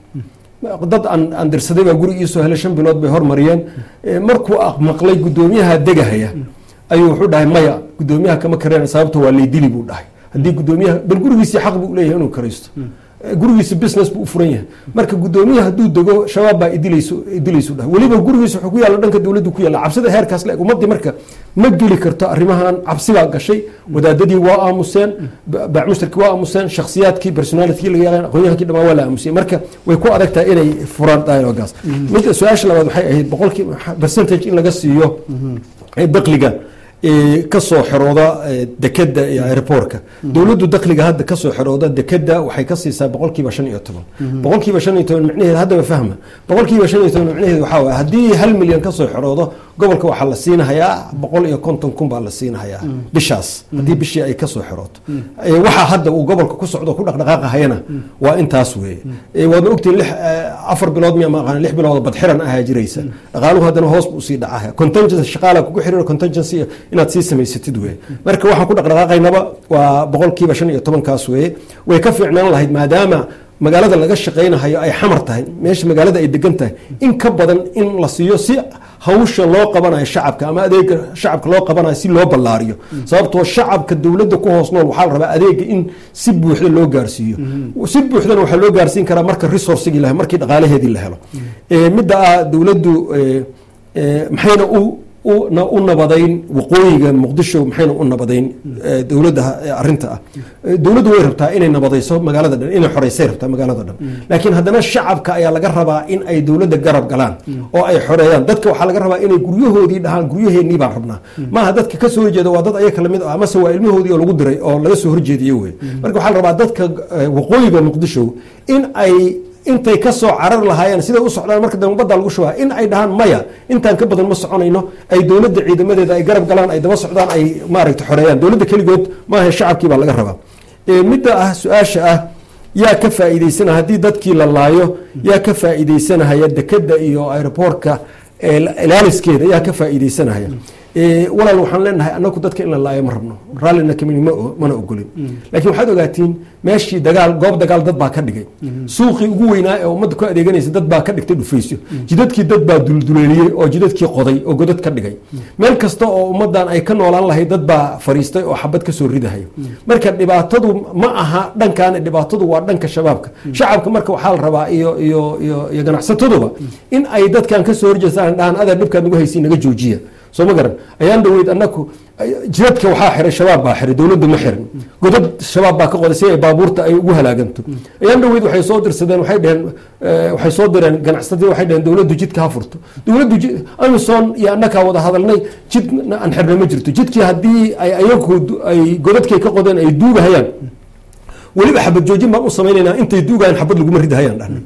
dad aan aan dirsaday baa guriga iisoo helay shan bilood bay hormariyeen Eh, markuu aq- maqlay gudoomiyaha degahaya ayuu wuxuu dhahay maya gudoomiyaha kama kareen sababta waa laydili buu dhahay haddii gudoomiyaha bal gurigiisii xaq buu leeyahay inuu karaysto Eh, gurigiisa business buu u furan yahay marka gudoomiyaha hadduu dego shabaab baa idilayso idilaysu dhahay weliba gurigiisa wuxuu ku yaalla dhanka dowladdu ku yaalla cabsida heerkaas la eg ummadii marka ma geli karto arrimahan cabsi baa gashay wadaadadii waa aamuseen ba- baamushtarkii waa aamuseen shakhsiyaadkii personalitkii laga yaqaan aqoonyahankii dhamaan waa la aamusiyey marka way ku adag tahay inay furaan dialogaas midda su-aasha labaad waxay ahayd boqolkii percentage in laga siiyo eh, dakhliga ee, kasoo xirooda ee, dekeda iyo aeroportka dowladdu dakhliga hadda kasoo xirooda dekeda waxay ka siisaa boqolkiiba shan iyo toban boqolkiiba shan iyo toban micnaheed haddaba fahma boqolkiiba shan iyo toban micnaheed waxaa waye haddii hal milyan kasoo xiroodo gobolka waxaa la siinahayaa boqol iyo konton kun baa la siinahayaa bishaas haddii bishii ay kasoo xirooto Ee, waxaa hadda uu gobolka ku socdo ku dhaqdhaqaaqahayana waa intaas weeye Ee, waadna ogtiin lix eh, afar bilood miya maaqaan lix bilood oo badxiran ahaa jiraysa dhaqaaluhu haddana hoos buu usii dhacaya contingency shaqaala kugu xiriiro contingency inaad sii samaysatid weye marka waxaan ku dhaqdhaqaaqaynaba waa boqolkiiba shan iyo tobankaas weye way ka fiicnaan lahayd maadaama magaalada laga shaqaynahayo ay xamar tahay meesha magaalada ay degan tahay in ka badan in la siiyo si hawsha loo qabanayo shacabka ama adeega shacabka loo qabanayo si loo ballaariyo sababtoo shacabka dowladda ku hoos nool waxaa la rabaa adeega in si buuxda loo gaarsiiyo si buuxdana waxaa loo gaarsiin karaa marka resourcigii la markii dhaqaalaheedii la helo Eh, midda ah dowladdu eh, eh, maxayna u u- na- u nabadayn waqooyiga muqdisho maxayna u nabadayn eh, dowladda eh, arrinta ah Eh, dowladdu way rabtaa inay nabadayso magaalada dhan inay xoreysay rabtaa magaalada dhan laakiin haddana shacabka ayaa laga rabaa in ay dowladda garab galaan oo ay xoreeyaan dadka waxaa laga rabaa inay guryahoodii dhahaan guryaheennii baan rabnaa maaha dadka ka soo horjeeda waa dad ayaga lamid ah amase waa ilmahoodii oo lagu diray oo laga soo horjeediyo wey marka waxaa la rabaa dadka eh, waqooyiga muqdisho in ay intay ka soo carar lahaayeen siday u socdaan marka dambe badda lagu shubaa in ay dhahaan maya intaan ka badan ma soconayno ay dowladda ciidamadeeda ay garab galaan ay daba socdaan ay maaragta xoreeyaan dowladda keligood maaha shacabkii baa laga rabaa Eh, midda ah su-aasha ah yaa ka faa'iidaysanaya haddii dadkii la laayo yaa ka faa'iidaysanahaya dekeda iyo aeroboortka eh, ilaaliskeeda yaa ka faa'iidaysanahaya Eh, walaal waxaan leenahay anaku dadka in la laayo ma rabno raallina kamini ma o- mana ogolin laakiin waxaad ogaatiin meeshii dagaal goob dagaal dad baa ka dhigay suuqii ugu weynaa ee ummadda ku adeeganaysa dad baa ka dhigtay dhufaysyo jidadkii dad baa dulduleeliyey oo jidadkii qoday oo godad ka dhigay meel kasta oo ummaddan ay ka noolaan lahayd dad baa fariistay oo xabad ka soo ridahay marka dhibaatadu ma aha dhankan dhibaatadu waa dhanka shabaabka shacabka marka waxaa la rabaa iyo iyo iyo iyo ganacsataduba in ay dadkan ka soo horjeestaan dhahan adaa dhibkaad nagu haysiin naga joojiya soo ma garan ayaan dhaweyd anaku jidadka waxaa xiray shabaab baa xiray dowladdu ma xirin godad shabaab baa ka qoday si ay baabuurta ay ugu halaaganto ayaan dhaweyd waxay soo dirsadeen waxay dheheen eh, waxay soo direen ganacsatada waxay dheheen dowladdu jidka ha furto dowladdu ji- amison iyo annakaa wada hadalnay jid aan xirna ma jirto jidkii haddii ay ayagu du- ay godadkay ka qodeen ay duugahayaan weliba xabad joojin baan u samaynaynaa intay duugayaan xabad laguma ridahayaan dhahnay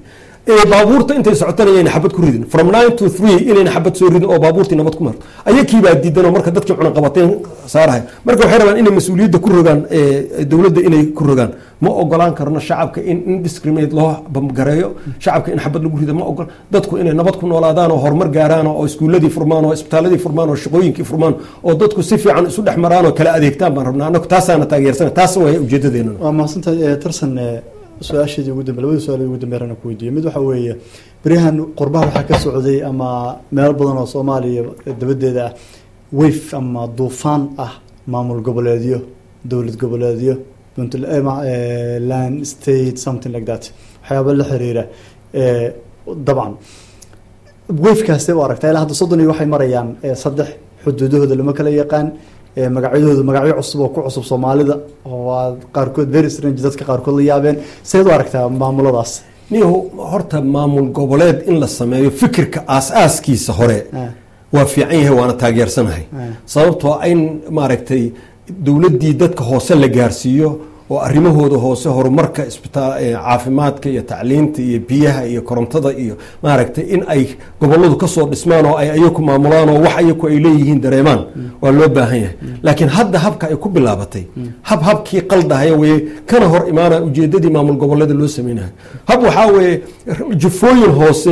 ee baabuurta intay socotana inayna xabad ku ridin from nine to three inayna xabad soo ridin oo baabuurtii nabad ku marto ayakiibaa diidan oo marka dadkii cunaqabateen saarahay marka waxay rabaan inay mas-uuliyadda ku rogaan ee, dowladda inay ku rogaan ma ogolaan karno shacabka in indiscriminate loo bamgareeyo shacabka in xabad lagu rido ma ogol dadku inay nabad ku noolaadaan oo horumar gaaraan oo iskuuladii furmaan oo isbitaaladii furmaan oo shaqooyinkii furmaan oo dadku si fiican isu dhex maraan oo kala adeegtaan baan rabnaa anagu taasaana taageersana taas waaya ujeedadeena waa mahadsantahay ee, tarsan ee, su-aasheedii ugu dambe labadii su-aal ugu dambeeyana ku weydiiyey mid waxa weeye beryahan qurbaha waxaa ka socday ama meelo badan oo soomaaliya dabadeeda ah wayf ama duufaan ah maamul goboleedyo dowlad goboleedyo puntl- eh, ma- eh, land state something like that waxyaaba la xiriira eh, dabcan wayfkaasee u aragtaa ilaa hadda soddon iyo waxay marayaan eh, saddex xuduudahooda lama kala yaqaan eh, magacyadooda magacyo cusub oo ku cusub soomaalida oo aad qaarkood very strange dadka qaarkood la yaabeen seed u aragtaa maamuladaas niyahu horta maamul goboleed in la sameeyo fikirka aas-aaskiisa hore waa fiican yahay waana taageersanahay sababtoo in maaragtay dowladdii dadka hoose la gaarsiiyo oo arrimahooda hoose horumarka isbitaal eh, caafimaadka iyo tacliinta iyo biyaha iyo korontada iyo maaragtay in ay goboladu kasoo dhismaan oo ay ayaku maamulaan oo wax ayaku ay leeyihiin dareemaan waa loo baahan yahay laakiin hadda habka ay ku bilaabatay hab habkii qaldahaya weye kana hor imaana ujeedadii maamul goboleeda loo sameynayo hab waxaa weeye jufooyin hoose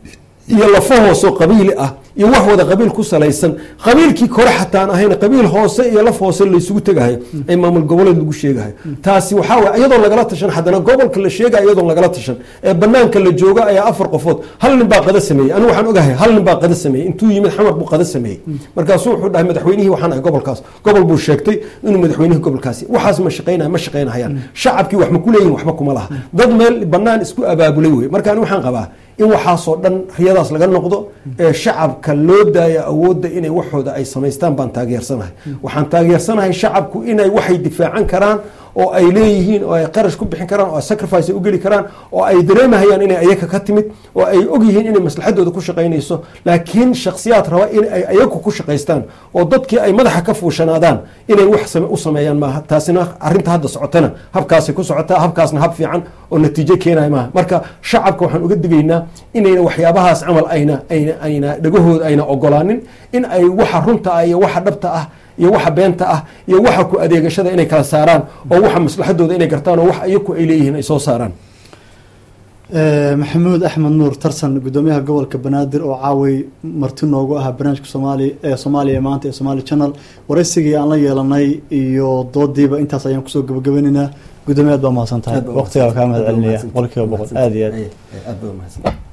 iyo lafo hoose oo qabiili ah iyo wax wada qabiil ku salaysan qabiilkii kore xataan ahayn qabiil hoose iyo laf hoose laysugu tegahayo ay maamul goboleed lagu sheegahayo taasi waxaa weye iyadoon lagala tashan haddana gobolka la sheegaya iyadoon lagala tashan ee banaanka la joogo ayaa afar qofood hal nin baa qada sameeyey anigu waxaan ogahay hal nin baa qada sameeyey intuu yimid xamar buu qada sameeyey markaasuu wuxuu dhahay madaxweynihii waxaan ahay gobolkaas gobol buu sheegtay inuu madaxweynihii gobolkaasi waxaas ma shaqeynaya ma shaqeynahayaan shacabkii wax ma ku leeyihin waxba kuma laha dad meel banaan isku abaabulay wey marka ani waxaan qabaa in waxaasoo dhan riyadaas laga noqdo ee shacabka loo daaya awoodda inay waxooda ay samaystaan baan taageersanahay waxaan taageersanahay shacabku inay waxay difaacan karaan oo ay leeyihiin oo ay qarash ku bixin karaan oo ay sacrifice ay u geli karaan oo ay dareemahayaan inay ayaga ka timid oo ay ogyihiin inay maslaxadooda ku shaqaynayso laakiin shakhsiyaad raba in ay ayagu ku shaqaystaan oo dadkii ay madaxa ka fuushanaadaan inay wax same- u sameeyaan maaha taasina arrinta hadda socotana habkaasay ku socotaa habkaasna hab fiican oo natiijo keenaya maaha marka shacabka waxaan uga digaynaa inayna waxyaabahaas camal ayna ayna ayna dhagahooda ayna ogolaanin in ay waxa runta ah iyo waxa dhabta ah iyo waxa beenta ah iyo waxa ku adeegashada inay kala saaraan oo waxa maslaxadooda inay gartaan oo wax ayaku ay leeyihiin ay soo saaraan Eh, maxamuud axmed nuur tarsan gudoomiyaha gobolka banaadir oo caaway marti noogu ahaa barnaamijka soomaali ee soomaaliya maanta ee somaali channel waraysigii aan la yeelanay iyo doodiiba intaas ayaan kusoo gabagabaynaynaa gudoomiyaad baa mahadsan tahay Aad baa waqtigaa kaa mahad mahadsan. celinaya Aad baa boqolkiiba boqol mahadsan. aada iyo aad aad baa mahadsan